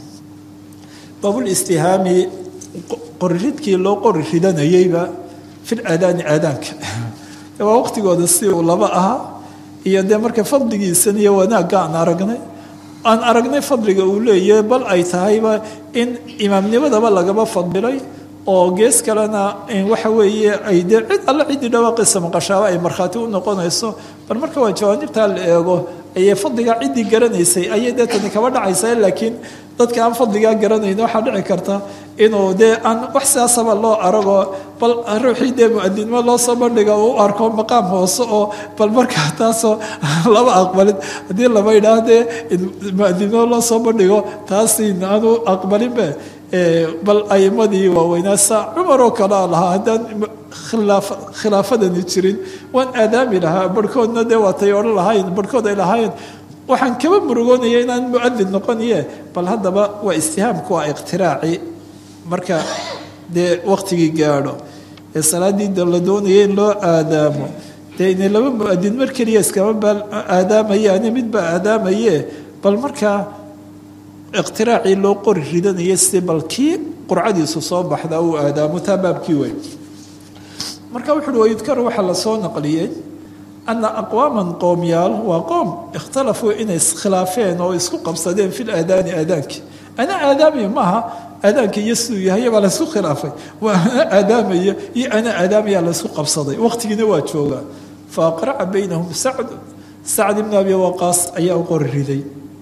baabulistihaami qoriridkii loo qori ridanayeyba fil aadaani aadaanka waa waqtigooda si uu laba ahaa iyo dee marka fadligiisan iyo wanaagga aan aragnay aan aragnay fadliga uu leeyahay bal ay tahayba in imaamnimadaba lagaba fadilay oo gees kalena waxa weeye ay dee cid alle ciddii dhawaaqiisa maqashaaba ay markhaati u noqonayso bal marka waa jawaanibtaa la eego ayay fadligaa ciddii garanaysay ayay dee tani kaba dhacaysaa laakiin dadka aan fadligaa garanayn waxaa dhici karta inuu dee aan wax sidaasaba loo arago bal ruuxii dee muadinimo loo soo bandhiga uu u arko maqaam hoose oo bal markaa taasoo laba aqbalin haddii laba idhaah dee muadinimo loo soo bandhigo taasi aanu aqbalinbe bal aimadii waaweynaa saa cumar oo kale a lahaa haddaan khilaafadani jirin waan aadaami lahaa barhkoodna dee waatay odhan lahayn barhkood ay lahaayeen waxaan kaba murugoonaya inaan muadin noqoniye bal haddaba waa istihaamku waa iqtiraaci marka dee waqtigii gaadho ee salaaddii la doonaya in loo aadaamo dee inay laba muadin mar keliya iskama baa aadaamayaane midbaa aadaamaye bal markaa iqtiraacii loo qori ridanaya si bal kii qurcadiisu soo baxda uu aadaamo taa baabkii wey marka wuxu uhi wayudkaru waxaa lasoo naqliyey ana aqwaaman qoomyaal waa qoom ikhtalafuu inay iskhilaafeen oo isku qabsadeen fi laadaani aadaankii ana aadaamaya maaha aadaanka iyo siduu yahay baa laysku khilaafay waa ana aadaamaya iyo ana aadaamaya laysku qabsaday waqtigiina waa joogaa fa aqraca baynahum sacd sacd ibn abi waqaas ayaa u qori riday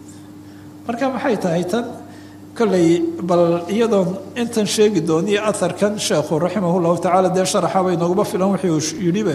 marka maxay tahay tan kolley bal iyadoon intan sheegi dooniyo aharkan sheekhu raximah llahu tacaala dee sharaxaba inooguma filan wuxuu yidhibe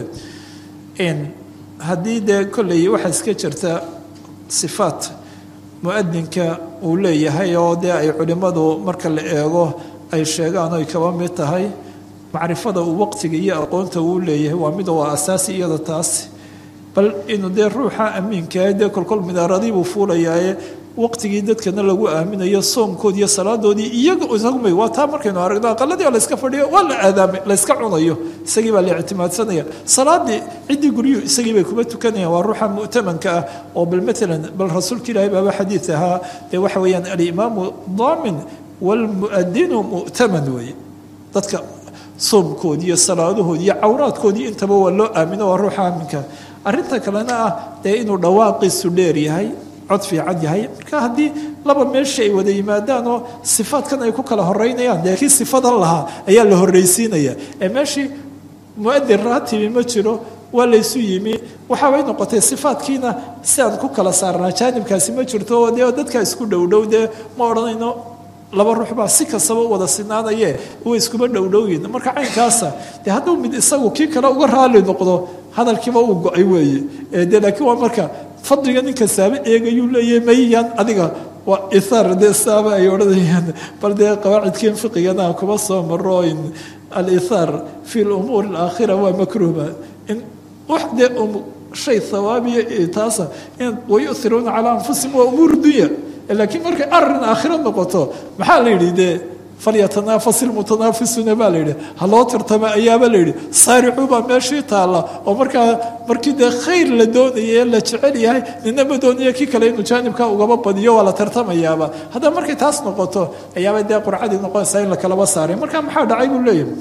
haddii dee kolley waxaa iska jirta sifaat muadinka uu leeyahay oo dee ay culimmadu marka la eego ay sheegaan oy kaba mid tahay macrifada uu waqtiga iyo aqoonta uu leeyahay waa mid waa asaasi iyada taasi bal inuu dee ruuxa amiinkaah dee kolkol midaaradii buu fuulayaaye waqtigii dadkana lagu aaminayo soomkoodi iyo salaadoodii iyaga isagumay waa taa markaynu aragno aqaladii oo layska fadhiyo waa la aadaamay layska cunayo isagii baa la ictimaadsanaya salaadii ciddii guryuhu isagii bay kuma tukanayaan waa ruuxa mu'tamanka ah oo bal maalan bal rasuulka ilaahi baaba xadiid ahaa dee waxa weeyaan alimaamu daamin waalmu'adinu mu'taman weeye dadka soomkoodii iyo salaadahoodii iyo cawraadkoodii intaba waa loo aamino waa ruuxa aaminka arrinta kalena ah dee inuu dhawaaqiisu dheer yahay cod fiican yahay marka haddii laba meesha ay wada yimaadaan oo sifaadkan ay ku kala horeynayaan dee kii sifadan lahaa ayaa la horreysiinaya ee meeshii muadin raatibi ma jiro waa laysu yimi waxaabay noqotay sifaadkiina si aan ku kala saarnaa jaanibkaasi ma jirto oo dee dadka isku dhowdhow dee ma odhanayno laba ruux baa si kastaba u wada sinaanaye way iskuma dhowdhowyin marka caynkaasa dee hadduu mid isagu kii kale uga raali noqdo hadalkiiba uu go-ay weeye de laakiin waa marka fadliga ninka saaba eegayuu leeyahay mayyan adiga waa isaar dee saaba ay odhanayaan bal dee qawaacidkiin fiqigana kuma soo maro in alisaar fi lumuuri alaakhira waa makruuba in wax dee shay hawaabiya taasa in wayuhiruuna calaa anfusihim waa umuur dunya laakiin markay arin aakhiro noqoto maxaa la yidhi dee falyatanaafas ilmutanaafisuuna baa la yidhi ha loo tartama ayaaba la yidhi saaricuu baa meeshii taalla oo markaa markii dee khayr la doonaya la jecel yahay nina ma doonaya kii kale inuu jaanibka ugaba badiyo waa la tartamayaaba haddaba markay taas noqoto ayaaba dee qurcadii noqonaysaa in la kalaba saaray marka maxaa dhacay buu leeyahay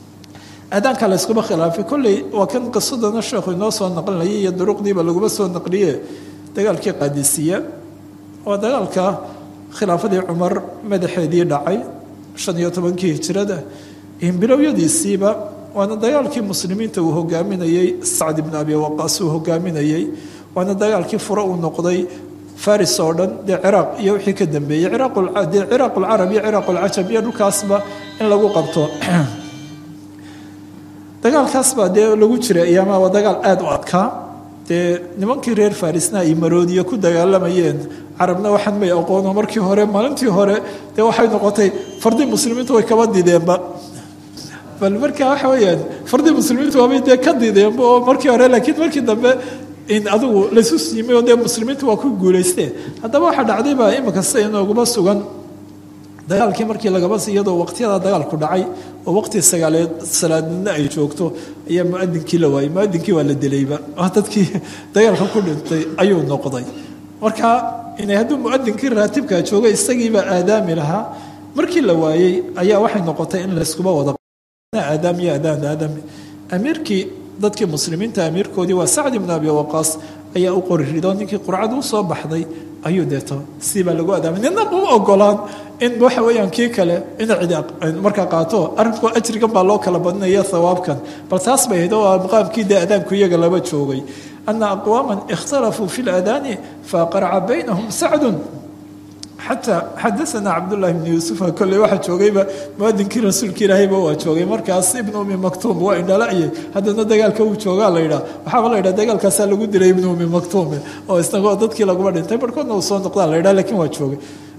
aadaanka la yskuma khilaafay kolley waa kan qisadana sheekhu inoo soo naqlinayay iyo duruqdiiba laguma soo naqliye dagaalkii qaadisiya waa dagaalka khilaafadii cumar madaxeedii dhacay shan iyo tobankii hijirada bilowiyadiisiiba waana dagaalkii muslimiinta uu hogaaminayey sacd ibn abi waqaas uu hogaaminayey waana dagaalkii fure uu noqday faris oo dhan dee ciraaq iyo wixii ka dambeeyey dee ciraaq ulcarab iyo ciraaq ulcajab iyo dhulkaasba in lagu qabto dagaalkaasbaa dee lagu jiray ayaamaha waa dagaal aada u adkaa dee nimankii reer farisna ay maroodiye ku dagaalamayeen carabna waxaan may aqoono markii hore maalintii hore dee waxay noqotay fardii muslimiintu way kaba dideenba bal marka waxa weyaan fardii muslimiintu waabay dee ka dideenba oo markii hore laakiin markii dambe in adigu laysu siimay oo dee muslimiintu waa ku guulaysteen haddaba waxaa dhacday baa imika sida inooguma sugan dagaalkii markii lagaba iyadoo waqtiyada dagaalku dhacay oo waqti sagaaleed salaadnidna ay joogto ayaa muadinkii la waayey muadinkii waa la dilayba dadkii dagaalka ku dhintay ayuu noqday marka inay hadduu muadinkii raatibkaa jooga isagiibaa aadaami lahaa markii la waayey ayaa waxay noqotay in layskuba wada aadaam iyo aadaan aadami amiirkii dadkii muslimiinta amiirkoodii waa sacd ibn abi waqaas ayaa u qori rido ninkii qurcada usoo baxday ayuu deeto sidii baa lagu adaamay nina uma ogolaan in waxa weeyaan kii kale ina cidi markaa qaato arrinku ajrigan baa loo kala badinaya hawaabkan bal taas bay ahayd oo maqaamkii dee adaanku iyaga laba joogay ana aqwaama ikhtalafuu fi ladaani faaqaraca baynahum sacdun xataa xadaana cabdullahi bni yuusufa kolley waxaa joogayba muadinkii rasuulka ilaahayba waa joogay markaas ibnu umi maktuum waa indhala'ye haddana dagaalka uu joogaa la yidhaa waxaaba la yidhaha dagaalkaasaa lagu dilay ibnu umi maktuume oo isnagoo dadkii laguma dhintay barhkoodna uu soo noqdaa la yidhaha lakiin waa joogay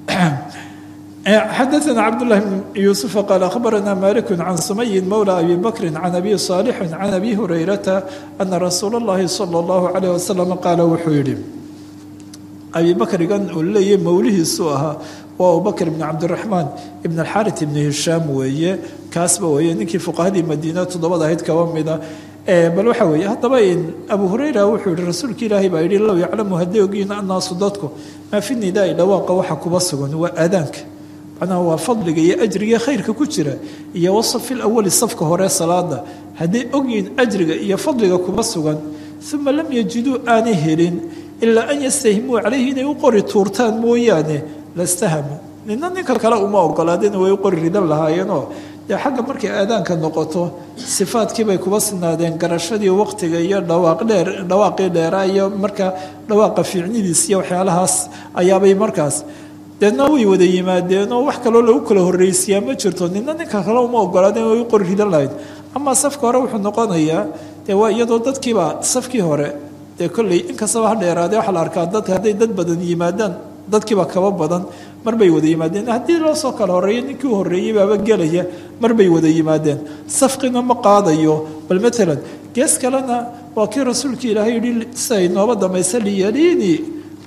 xadaana cabdullahi bn yuusufa qaal akhbarana maliku can sumayin mowla abi bakrin can abi saalixin can abi hurayrata ana rasuula اllahi sala اllahu calayh wasalam qaala wuxuu yidhi abi bakrigan uu leeyahy mowlihiisuu ahaa waa abubakr ibn cabdiraxmaan ibn alxarit ibn hishaam weeye kaasba weeye ninkii fuqahadii madiina toddobada ahayd kaba mida bal waxa weeye haddaba abu hurayra wuxuu yihi rasuulka ilaahay baa yidhi low yaclamu hadday ogiin annaasu dadku maa fi nidaai dhawaaqa waxa kuba sugan waa aadaanka macnaha waa fadliga iyo ajriga khayrka ku jira iyo wasafi lawali safka hore salaada hadday ogyihiin ajriga iyo fadliga kuba sugan uma lam yajiduu aanay helin ilaa an yastahimuu calayhi inay u qori tuurtaan mooyaane lastahamu nina ninka kale uma ogolaadeen way u qori ridan lahaayeenoo dee xagga markay aadaanka noqoto sifaadkiibay kuba sinaadeen garashadii waqtiga iyo dhawaaq dheer dhawaaqii dheeraa iyo marka dhawaaqa fiicnidiis iyo waxyaalahaas ayaabay markaas deedna way wada yimaadeenoo wax kaloo lagu kala horreysiyaa ma jirto nina ninka kale uma ogolaadeen way u qori ridan lahayd amaa safka hore wuxuu noqonayaa dee waa iyadoo dadkiiba safkii hore dee kolley inkastaba ha dheeraadee waxaa la arkaa dadka hadday dad badan yimaadaan dadkiiba kaba badan marbay wada yimaadeen haddii loo soo kala horreeyo ninkii u horreeyey baaba gelaya marbay wada yimaadeen safqina ma qaadayo bal matalan gees kalena waa kii rasuulka ilaahay yihi siay nooba damaysa liyaliini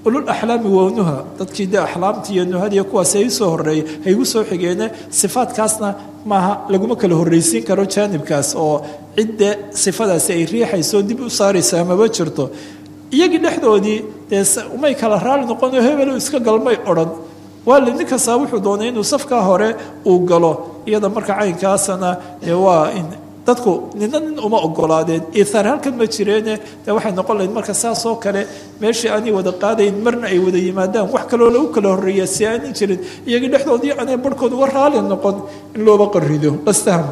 ulul axlaami wownuha dadkii dee axlaamtii iyo nuhadiiyo kuwaas hay usoo horeeyey hay igu soo xigeene sifaadkaasna maaha laguma kala horreysiin karo jaanibkaas oo cidde sifadaasi ay riixayso dib u saaraysaa maba jirto iyagii dhexdoodii dee umay kala raali noqono hebelo iska galmay odhan waali nin kastaa wuxuu doonay inuu safkaa hore uu galo iyada marka caynkaasana dee waa in dadku nina nin uma ogolaadeen ihaar halkan ma jireene dee waxay noqon lahayd marka saas oo kale meeshii aanay wada qaadayn marna ay wada yimaadaan wax kaloo lagu kala horreeya si aanin jirin iyagii dhexdoodii aanay barhkood uga raali noqon in looba qarido lastahma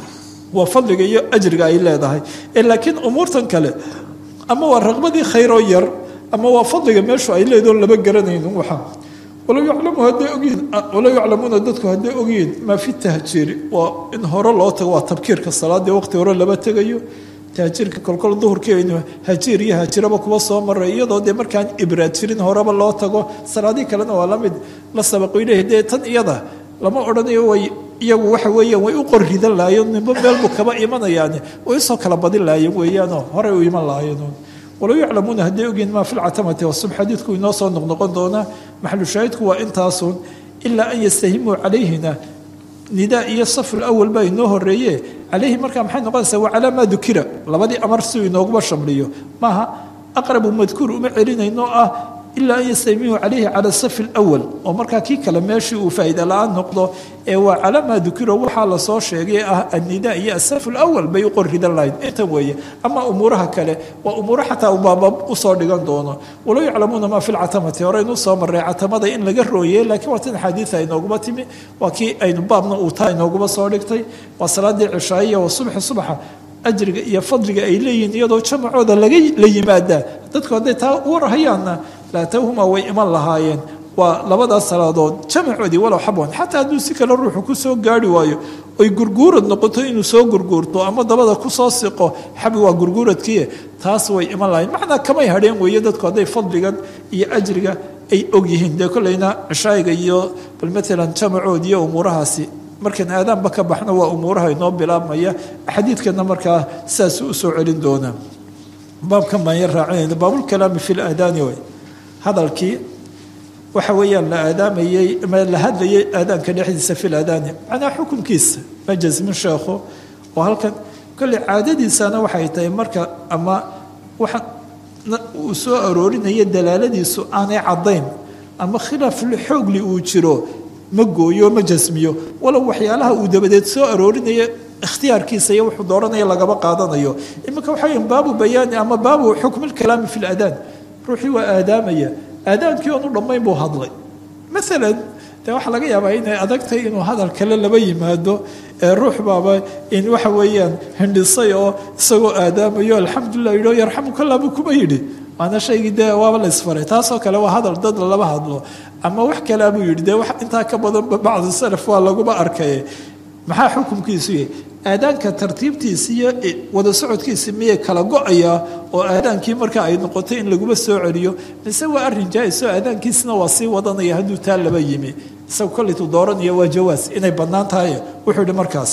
waa fadliga iyo ajriga ay leedahay laakiin umuurtan kale ama waa raqbadii khayroo yar ama waa fadliga meeshu ay leedaho laba garanaynin waxa walow yaclamu hadday ogyihiin walow yaclamuuna dadku hadday ogyihiin maa fi tahjiiri waa in hore loo tago waa tabkiirka salaadii waqti hore laba tegayo tahjiirka kolkol duhurkii aynu hajiir iyo hajiraba kuba soo maray iyadoo dee markaan ibraad jirin horeba loo tago salaadii kalena waa lamid la sabaqo ilaahi dee tan iyada lama odhanayo way iyagu waxa weeyaan way u qorridan lahayen nimbo meelbuu kaba imanayaani way usoo kala badin lahayen weeyaanoo horey u iman lahayen walow yaclamuuna hadday ogyihin maa fi lcatamati wasub xadiidku inoo soo noqnoqon doonaa maxalu shaahidku waa intaasun ilaa an yastahimuu calayhina nidaa iyo safr awal baa inoo horeeye calayhi markaa maxay noqonaysaa waa calaa maa dukira labadii amar si uu inooguba shamliyo maaha aqrabu madkuur uma celinayno ah ilaa an yastahimuu calayhi cala safi lwal oo markaa kii kale meeshii uu faa'iida la-aan noqdo ee waa calaa maa dukiro waxaa lasoo sheegay ah annidaa iyo asafu lawal bay u qorridan lahayd intan weeye ama umuuraha kale waa umuuro xataa ubaaba usoo dhigan doono walow yaclamuuna maa fi lcatamati horeynu soo maray catamada in laga rooyey laakiin waa tan xadiida inooguma timi waa kii aynu baabna uu taa inooguma soo dhigtay waa salaadii cishaayiya waa subxi subaxa ajriga iyo fadliga ay leeyihiin iyadoo jamacooda laga la yimaadaa dadku hadday taa uwarhayaanna laatawhuma way iman lahaayeen waa labadaas salaadood jamacoodii walow xabwan xataa hadduu si kale ruuxu ku soo gaari waayo oy gurguurad noqoto inuu soo gurguurto ama dabada kusoo siqo xabi waa gurguuradkiie taas way iman lahayen macnaa kamay hadheen weeye dadku hadday fadligan iyo ajriga ay ogyihiin dee kolleyna cishaayiga iyo bal maalan jamacood iyo umuurahaasi markaan aadaanba ka baxno waa umuuraha inoo bilaabmaya xadiidkana markaa sidaas usoo celin doonaa baabkan baan yar raacinayna baabulkalaami fi laadaani way hadalkii waxa weeyaan la aadaamayey ma la hadlayay aadaanka dhexdiisa fi ladaani macnaa xukunkiisa ma jasmin sheekho oo halkan kolley caadadiisana waxay tahay marka ama waxa uu soo aroorinaya dalaaladiisu aanay caddayn ama khilaaf xoogli uu jiro ma gooyo ma jasmiyo walow waxyaalaha uu dabadeed soo aroorinaya ikhtiyaarkiisa iyo wuxuu dooranaya lagaba qaadanayo iminka waxa weya baabu bayaani ama baabu xukmilkalaami fi ladaan ruuxii waa aadaamaya aadaankii oonu dhammayn buu hadlay maalan dee waxaa laga yaabaa inay adagtahay inuu hadal kale laba yimaado ee ruux baaba in waxa weeyaan hindhisay oo isagoo aadaamayo alxamdulilah yidhi yarxamukallah buu kuma yidhi waana shaygii dee waaba la isfaray taasoo kale waa hadal dad laba hadlo ama wax kalea buu yidhi dee wax intaa ka badanba bacdu salaf waa laguba arkay maxaa xukumkiisu yahay aadaanka tartiibtiisi iyo wada socodkiisi miyay kala go-ayaa oo aadaankii marka ay noqotay in laguma soo celiyo mise waa arrin jaa-is oo aadaankiisina waa sii wadanaya hadduu taa laba yimi isaga kollaytuu dooranaya waa jawaas inay bannaan tahay wuxuu yihi markaas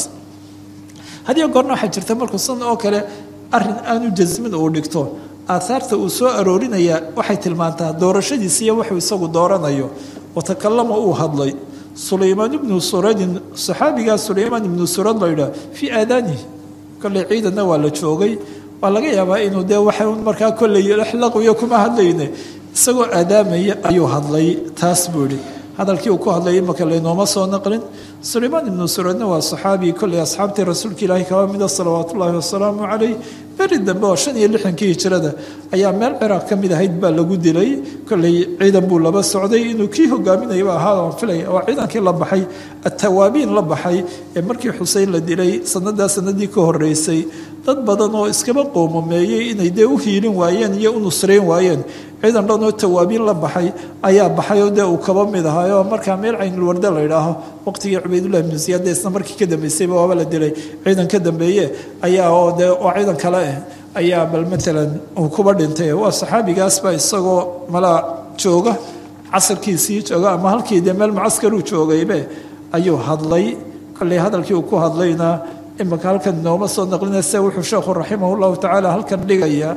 hadiyo goorna waxaa jirta markuu san oo kale arrin aanu jasmin uu dhigto aahaarta uu soo aroorinaya waxay tilmaantaa doorashadiisi iyo wuxuu isagu dooranayo watakalama uu hadlay sulaymaan ibnu suradin saxaabigaa sulaymaan ibnu surad la yidhaah fii aadaanihi kolley ciidanna waa la joogay waa laga yaabaa inuu dee waxa markaa kolley laqiyo kuma hadlayne isagoo aadaamaya ayuu hadlay taas buu yihi hadalkii uu ku hadlay imaka laynooma soo naqlin sulaymaan ibnu suradna waa saxaabi kolley asxaabtii rasuulka ilaahi kaba mida salawaat ullaahi wasalaamu calayh beri dambe oo shan iyo lixankii hijrada ayaa meel ciraaq ka mid ahayd baa lagu dilay kolley ciidan buu laba socday inuu kii hogaaminayaba ahaa aan filaya waa ciidankii la baxay atawaabiin la baxay ee markii xuseyn la dilay sanadaa sanadii ka horeysay dad badan oo iskaba qoomameeyey inay dee u hiilin waayeen iyo u nusrayn waayeen ciidan dhan oo tawaabiin la baxay ayaa baxay oo dee uu kaba mid ahaayoo markaa meel caynulwarde la idhaaho waqtigii cubaydullahi ibnu ziyaad dee isna markii ka dambeysayba waaba la dilay ciidan ka dambeeye ayaa oo dee oo ciidan kale ah ayaa bal maalan uu kuba dhintay waa saxaabigaasba isagoo malaa jooga casarkiisii jooga ama halkii dee meel mucaskaruu joogaybe ayuu hadlay kolley hadalkii uu ku hadlayna imaka halkan inooma soo naqlinayse wuxuu sheekhu raximah llahu tacaala halkan dhigaya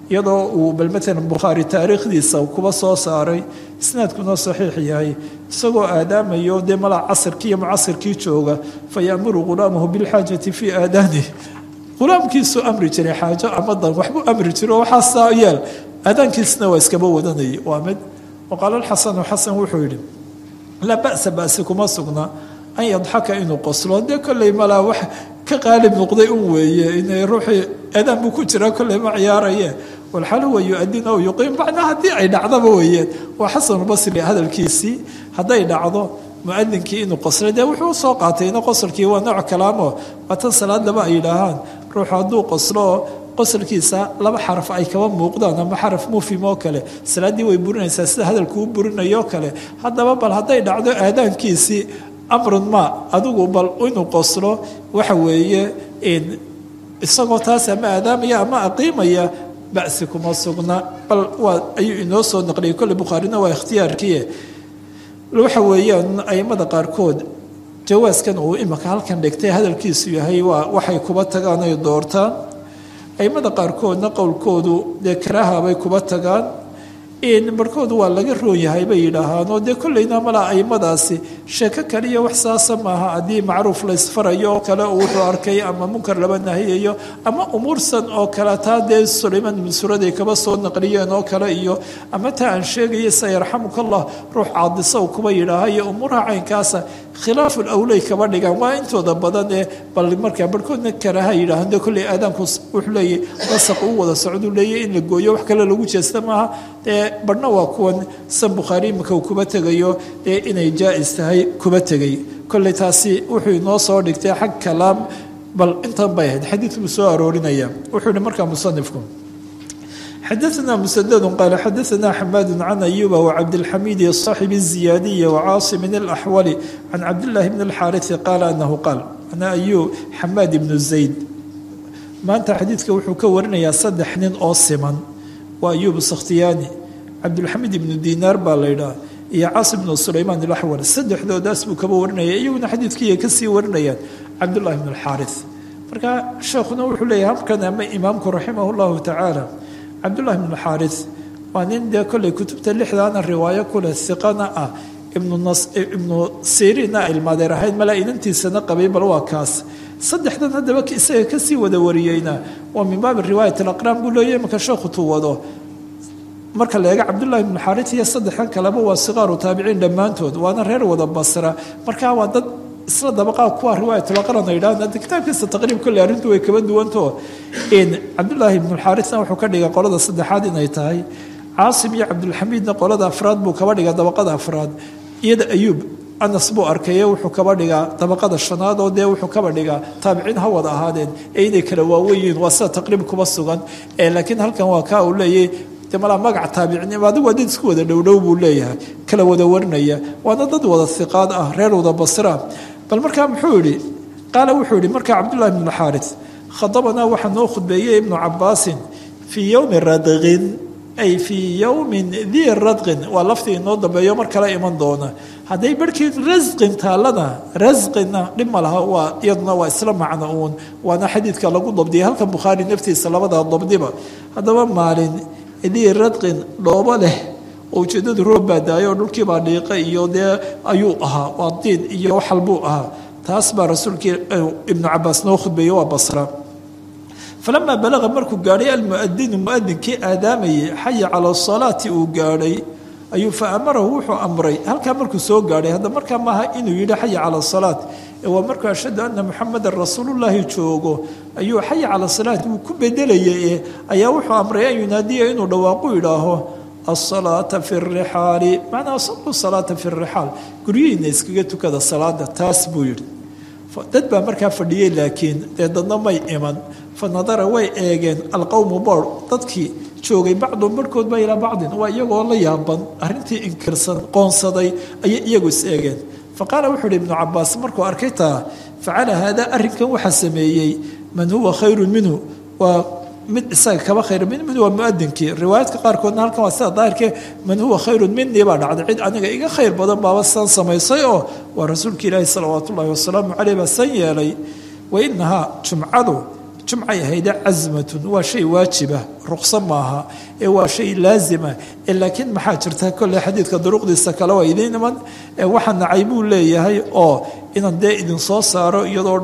iyadoo uu bal maalan bukhaari taariikhdiisa kuba soo saaray isnaadkuna saxiix yahay isagoo aadaamayo dee malaa casirkii iyo mucasirkii jooga fa yaamuru ghulaamahu bilxaajati fii aadaanihi ghulaamkiisuu amri jiray xaajo amadan waxbuu amri jiro waxaasaa yeel aadaankiisna waa iskaba wadanayay waa mid waqaala alxasanu xasan wuxuu yidhi laa ba'sa ba'si kuma sugna an yadxaka inuu qoslo dee kolley malaa wax ka qaalib noqday un weeye inay ruuxii aadaan buu ku jiraa kolley ma ciyaaraye walxal huwa yu-adin aw yuqiim macnaa haddii ay dhacdaba weeyeen waa xasanulbasri hadalkiisii hadday dhacdo muadinkii inuu qoslay dee wuxuu usoo qaatayna qosolkii waa nooc kalaamo waa tan salaad laba ay yidhaahaan ruuxu hadduu qoslo qosolkiisa laba xaraf ay kaba muuqdaan ama xaraf mufim oo kale salaaddii way burinaysaa sida hadalkuu burinayo kale haddaba bal hadday dhacdo aadaankiisii amrun ma adigu bal inuu qoslo waxa weeye isagoo taas ama aadaamaya ama aqiimaya basi kuma sugna bal waa ayuu inoo soo naqliyay kolley bukhaarina waa ikhtiyaarkiie waxa weeyaan aimada qaarkood jawaaskan uu imika halkan dhigtay hadalkiisu yahay waa waxay kuba tagaan ay doortaan aimada qaarkoodna qowlkoodu dee karaaha bay kuba tagaan barhkoodu waa laga roon yahay bay yidhaahaanoo dee kolleyna malaa aimadaasi sheeko kaliya wax saasa maaha haddii macruuf laysfarayo oo kale uu wuxuu arkay ama munkar laba nahiyayo ama umuursan oo kale taa dee sulaymaan ibn suraday kaba soo naqliyeen oo kale iyo ama taa aan sheegaya sa yarxamuka allah ruux caadisa u kuba yidhaaha iyo umuuraha caynkaasa khilaafu lawley kaba dhigaan waa intooda badan ee bal markaa barhkoodna karaaha yidhaahaan dee kolley aadaanku wuxuu leeyahy nasaq u wada socduu leeyahy in la gooyo wax kale lagu jeesta maaha dee barhna waa kuwan san bukhaari imika uu kuba tegayo ee inay jaa-is tahay kuba tegay kolley taasi wuxuu inoo soo dhigtay xag kalaam bal intan bay ahayd xadiid buu soo aroorinaya wuxuu yihi markaa musanifku xadaثna msdd qaal xadaثna xamaad can ayuba wcabdاlxamidi صaaxib الziyaadiyi wcaasimin اlaxwali can cabdاllahi bn اlxaariثi qaala anahu qaal ana ayub xamaad ibnu zayd maanta xadiidka wuxuu ka warinayaa saddex nin oo siman waa ayub sakhtiyaani cabdulxamid ibnu dinaar baa la ydhaha iyo caasim ibnu sulaymaan ilaxwal saddexdoodaas buu kaba warinaya iyaguna xadiidkiiay kasii warinayaan cabdullahi bn alxaaris marka sheekhuna wuxuu leeyahy halkan ama imaamku raximah llahu tacaala cabdullahi bn alxaaris waa nin dee kolley kutubta lixdaana riwaayo kuleh iqana ah ibnu siriina ilmaadeer ahayd malaa inantiisana qabay bal waa kaas saddexdan haddaba isaga kasii wada wariyeyna waa min baabi riwaayat alaqraan buu leeyahy imanka sheekhu tuu wado marka la eega cabdullahi bnu xaarit iyo saddexdan kaleba waa siqaaru taabiciin dhammaantood waana reer wada basra markaa waa dad isla dabaqaa kuwa riwaayatulaqran ay yidhahdaan kitaabkiisa taqriib kolley arrintu way kaba duwantao cabdullaahi ibnu xaarisna wuxuu ka dhigay qolada saddexaad inay tahay caasim iyo cabdulxamiidna qolada afraad buu kaba dhigaa dabaqada afraad iyada ayuub anas buu arkaye wuxuu kaba dhigaa dabaqada shanaad oo dee wuxuu kaba dhigaa taabiciin ha wada ahaadeen ee inay kala waaweyiin waa sida taqriib kuba sugan laakiin halkan waa kaa uu leeyahy de malaa magac taabicnimo adigu waa dad isku wada dhowdhow buu leeyahay kala wada warinaya waana dad wada hiqaad ah reer wada basra bal markaa muxuu yihi qaala wuxuu yihi markaa cabdullahi bnu xaaris khadabanaa waxaa noo khudbeeyey ibnu cabaasin fii yowmi radqin ay fii yowmin dii radqin waa laftii inoo dambeeyo mar kale iman doona hadday barhkii rasqin taallana rasqina dhib ma laha waa iyaduna waa isla macno uun waana xadiidka lagu dabdiyay halkan bukhaari naftiisa labada dabdiba haddaba maalin dii radqin dhoobo leh oo ujeedadu roob baa daayay oo dhulkiibaa dhiiqa iyo dee ayuu ahaa waa diin iyo waxal buu ahaa taas baa rasuulkii ibnu cabaas noo khudbeeye waa basra falamaa balaqa markuu gaadhay almuadinu muadinkii aadaamayay xaya cala salaati uu gaadhay ayuu fa amarahu wuxuu amray halkaa markuu soo gaadhay hadda markaa maaha inuu yidhi xaya cala salaat ee waa markuu ashhadu ana muxamadan rasuulullaahi joogo ayuu xaya cala salaat wuu ku bedelayay ayaa wuxuu amray an yunaadiya inuu dhawaaqu idhaaho asalaata fi rixaali macnaa saluu salaata fi rixaal guryihiina iskaga tukada salaada taas buu yidhi dad baa markaa fadhiyey laakiin dee dadna may iman fa nadara way eegeen alqowmu boor dadkii joogay bacdun barhkood ba ilaa bacdin waa iyagoo la yaaban arrintii inkirsan qoonsaday ayay iyagu is eegeen fa qaala wuxuu uhi ibnu cabaas markuu arkay taa facala haadaa arrinkan waxaa sameeyey man huwa khayrun minhu waa mid isaga kaba khayr min minhu waa muadinkii riwaayaadka qaarkoodna halkan waa sida daahirkee man huwa khayrun minii baa dhacday cid aniga iga khayr badan baaba san samaysay oo waa rasuulka ilaahi salawaat ullaahi wasalaamu caleyh baa san yeelay wa inahaa jumcadu jumcay ahayde casmatun waa shay waajiba ruqso maaha ee waa shay laazima laakiin maxaa jirta kolley xadiidka duruqdiisa kale waa idiin iman waxa nacay buu leeyahay oo inaan dee idinsoo saaro iyadoo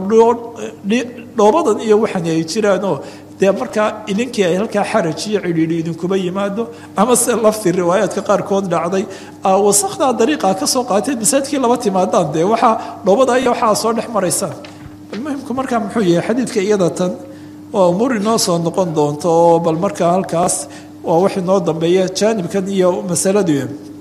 dhoobadan iyo waxan ay jiraanoo dee markaa idinkii ay halkaa xaraj iyo cidhiidhi idinkuba yimaado ama se lafti riwaayaadka qaarkood dhacday wasakdaa dariiqa ka soo qaateed masaajidkii laba timaadaan dee waxaa dhoobada iyo waxaa soo dhex maraysaan almuhimku markaa muxuu yahay xadiidka iyada tan waa umuur inoo soo noqon doonto oo bal markaa halkaas waa wax inoo dambeeya jaanibkan iyo masaladu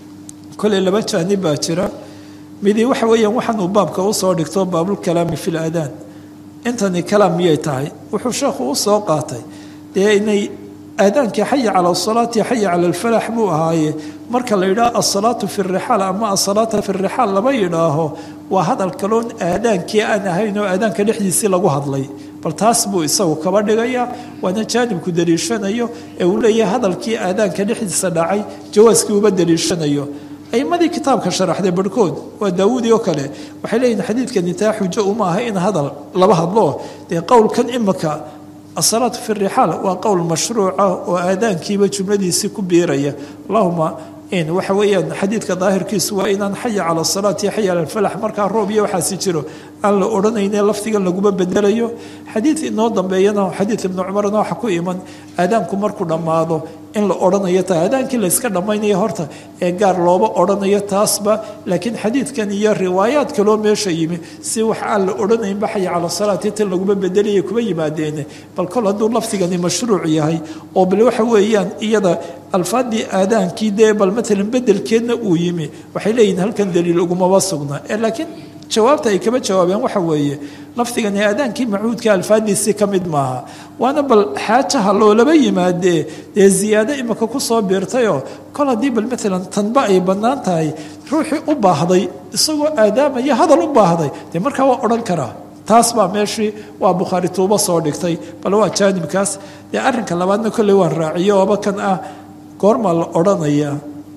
kolley laba jaanib baa jira midi waxa weeyaan waxaan uu baabka usoo dhigto baabulkalaami fi laadaan intani kalaam miyay tahay wuxuu sheekhu u soo qaatay dee inay aadaankii xaya cala asalaati xaya cala alfalax buu ahaaye marka la yidhaaho asalaatu fi rixaal ama asalaata fi rixaal lama yidhaaho waa hadal kaloon aadaankii aan ahayn oo aadaanka dhexdiisii lagu hadlay bal taas buu isagu kaba dhigaya waana jaanibku daliishanayo ee uu leeyahay hadalkii aadaanka dhexdiisa dhacay jawaaskii uba daliishanayo aimadii kitaabka sharaxday barhkood waa daawuudi oo kale waxay leeyihin xadiidkani taa xujo uma aha in hadal laba hadlo dee qowlkan imika asalaatu fi rixaal waa qowl mashruuca oo aadaankiiba jumladiisii ku biiraya allahuma in waxa weeyaan xadiidka daahirkiisu waa inaan xaya cala asalaati iyo xaya cala alfalax markaa roob iyo waxaasi jiro aan la odhanayne lafdigan laguma bedelayo xadiid inoo dambeeyana xadiid ibnu cumarna waxa ku iman aadaanku markuu dhammaado in la odhanayo ta aadaankii layska dhammaynayo horta ee gaar looba odhanayo taasba laakiin xadiidkan iyo riwaayaad kaloo meesha yimi si wax aan la odhanaynba xaya cala salaati tan laguma bedelaya kuma yimaadeene bal kol hadduu lafdigani mashruuc yahay oo bal waxa weeyaan iyada alfaadii aadaankii dee bal matalan bedelkeedna uu yimi waxay leeyihin halkan daliil ugumaba sugna laakiin jawaabta ay kaba jawaabeen waxa weeye lafdigani aadaankii macuudka alfaadiisii ka mid maaha waana bal xaajaha loolaba yimaadee dee ziyaado imika kusoo biirtayoo kol haddii bal matalan tanba ay bannaan tahay ruuxii u baahday isagoo aadaamaya hadal u baahday dee markaa waa odhan karaa taas baa meeshii waa bukhaari tuubo soo dhigtay bal waa jaanibkaas dee arrinka labaadna kolley waan raaciyo ooba kan ah goormaa la odhanaya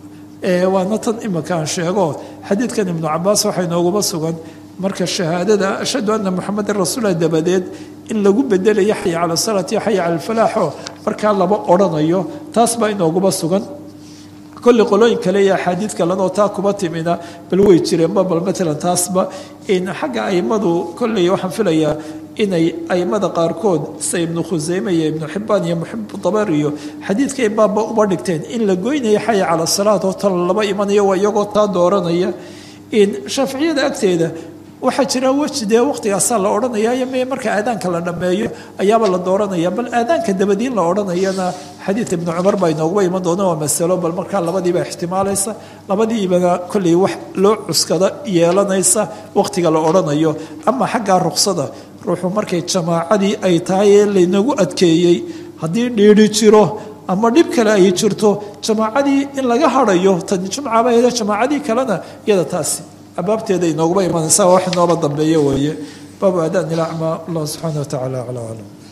waana tan imika aan sheego xadiidkan ibnu cabaas waxaa inooguma sugan marka shahaadada ashhadu ana muxamedan rasuula dabadeed in lagu bedelayo xaya cala salaati xaya cala alfalaaxo markaa laba odhanayo taas baa inooguma sugan kolley qolooyin kale iyo axaadiid kalenoo taa kuba timina bal way jireenba bal matalan taasba xagga aimadu kolley waxaan filayaa inay aimada qaarkood sida ibnu khuseyme iyo ibnu xibaan iyo muxibu dabar iyo xadiidkay baabba uba dhigteen in la goynayo xaya cala salaat oo tan laba imanayo waa iyagoo taa dooranaya shaaficiyada agteeda waxaa jira weji dee waqtigaasaa la odhanaya me marka aadaanka la dhammeeyo ayaaba la dooranaya bal aadaanka dabadiin la odhanayana xadiid ibnu cumar baa inooguba iman doona waa masalo bal markaa labadiiba ixtimaalaysa labadiibana kolley wax loo cuskada yeelanaysa waqtiga la odhanayo ama xaggaa ruqsada ruuxu markay jamaacadii ay tahay ee laynagu adkeeyey haddii dhiidhi jiro ama dhib kale ay jirto jamaacadii in laga harayo tan jumcaba hede jamaacadii kalena iyada taasi abaabteeda inooguba imanaysa wax inooba dambeeyo weeye baabu aadaan ilacmaa allah subxaana wa tacala aclaa aclam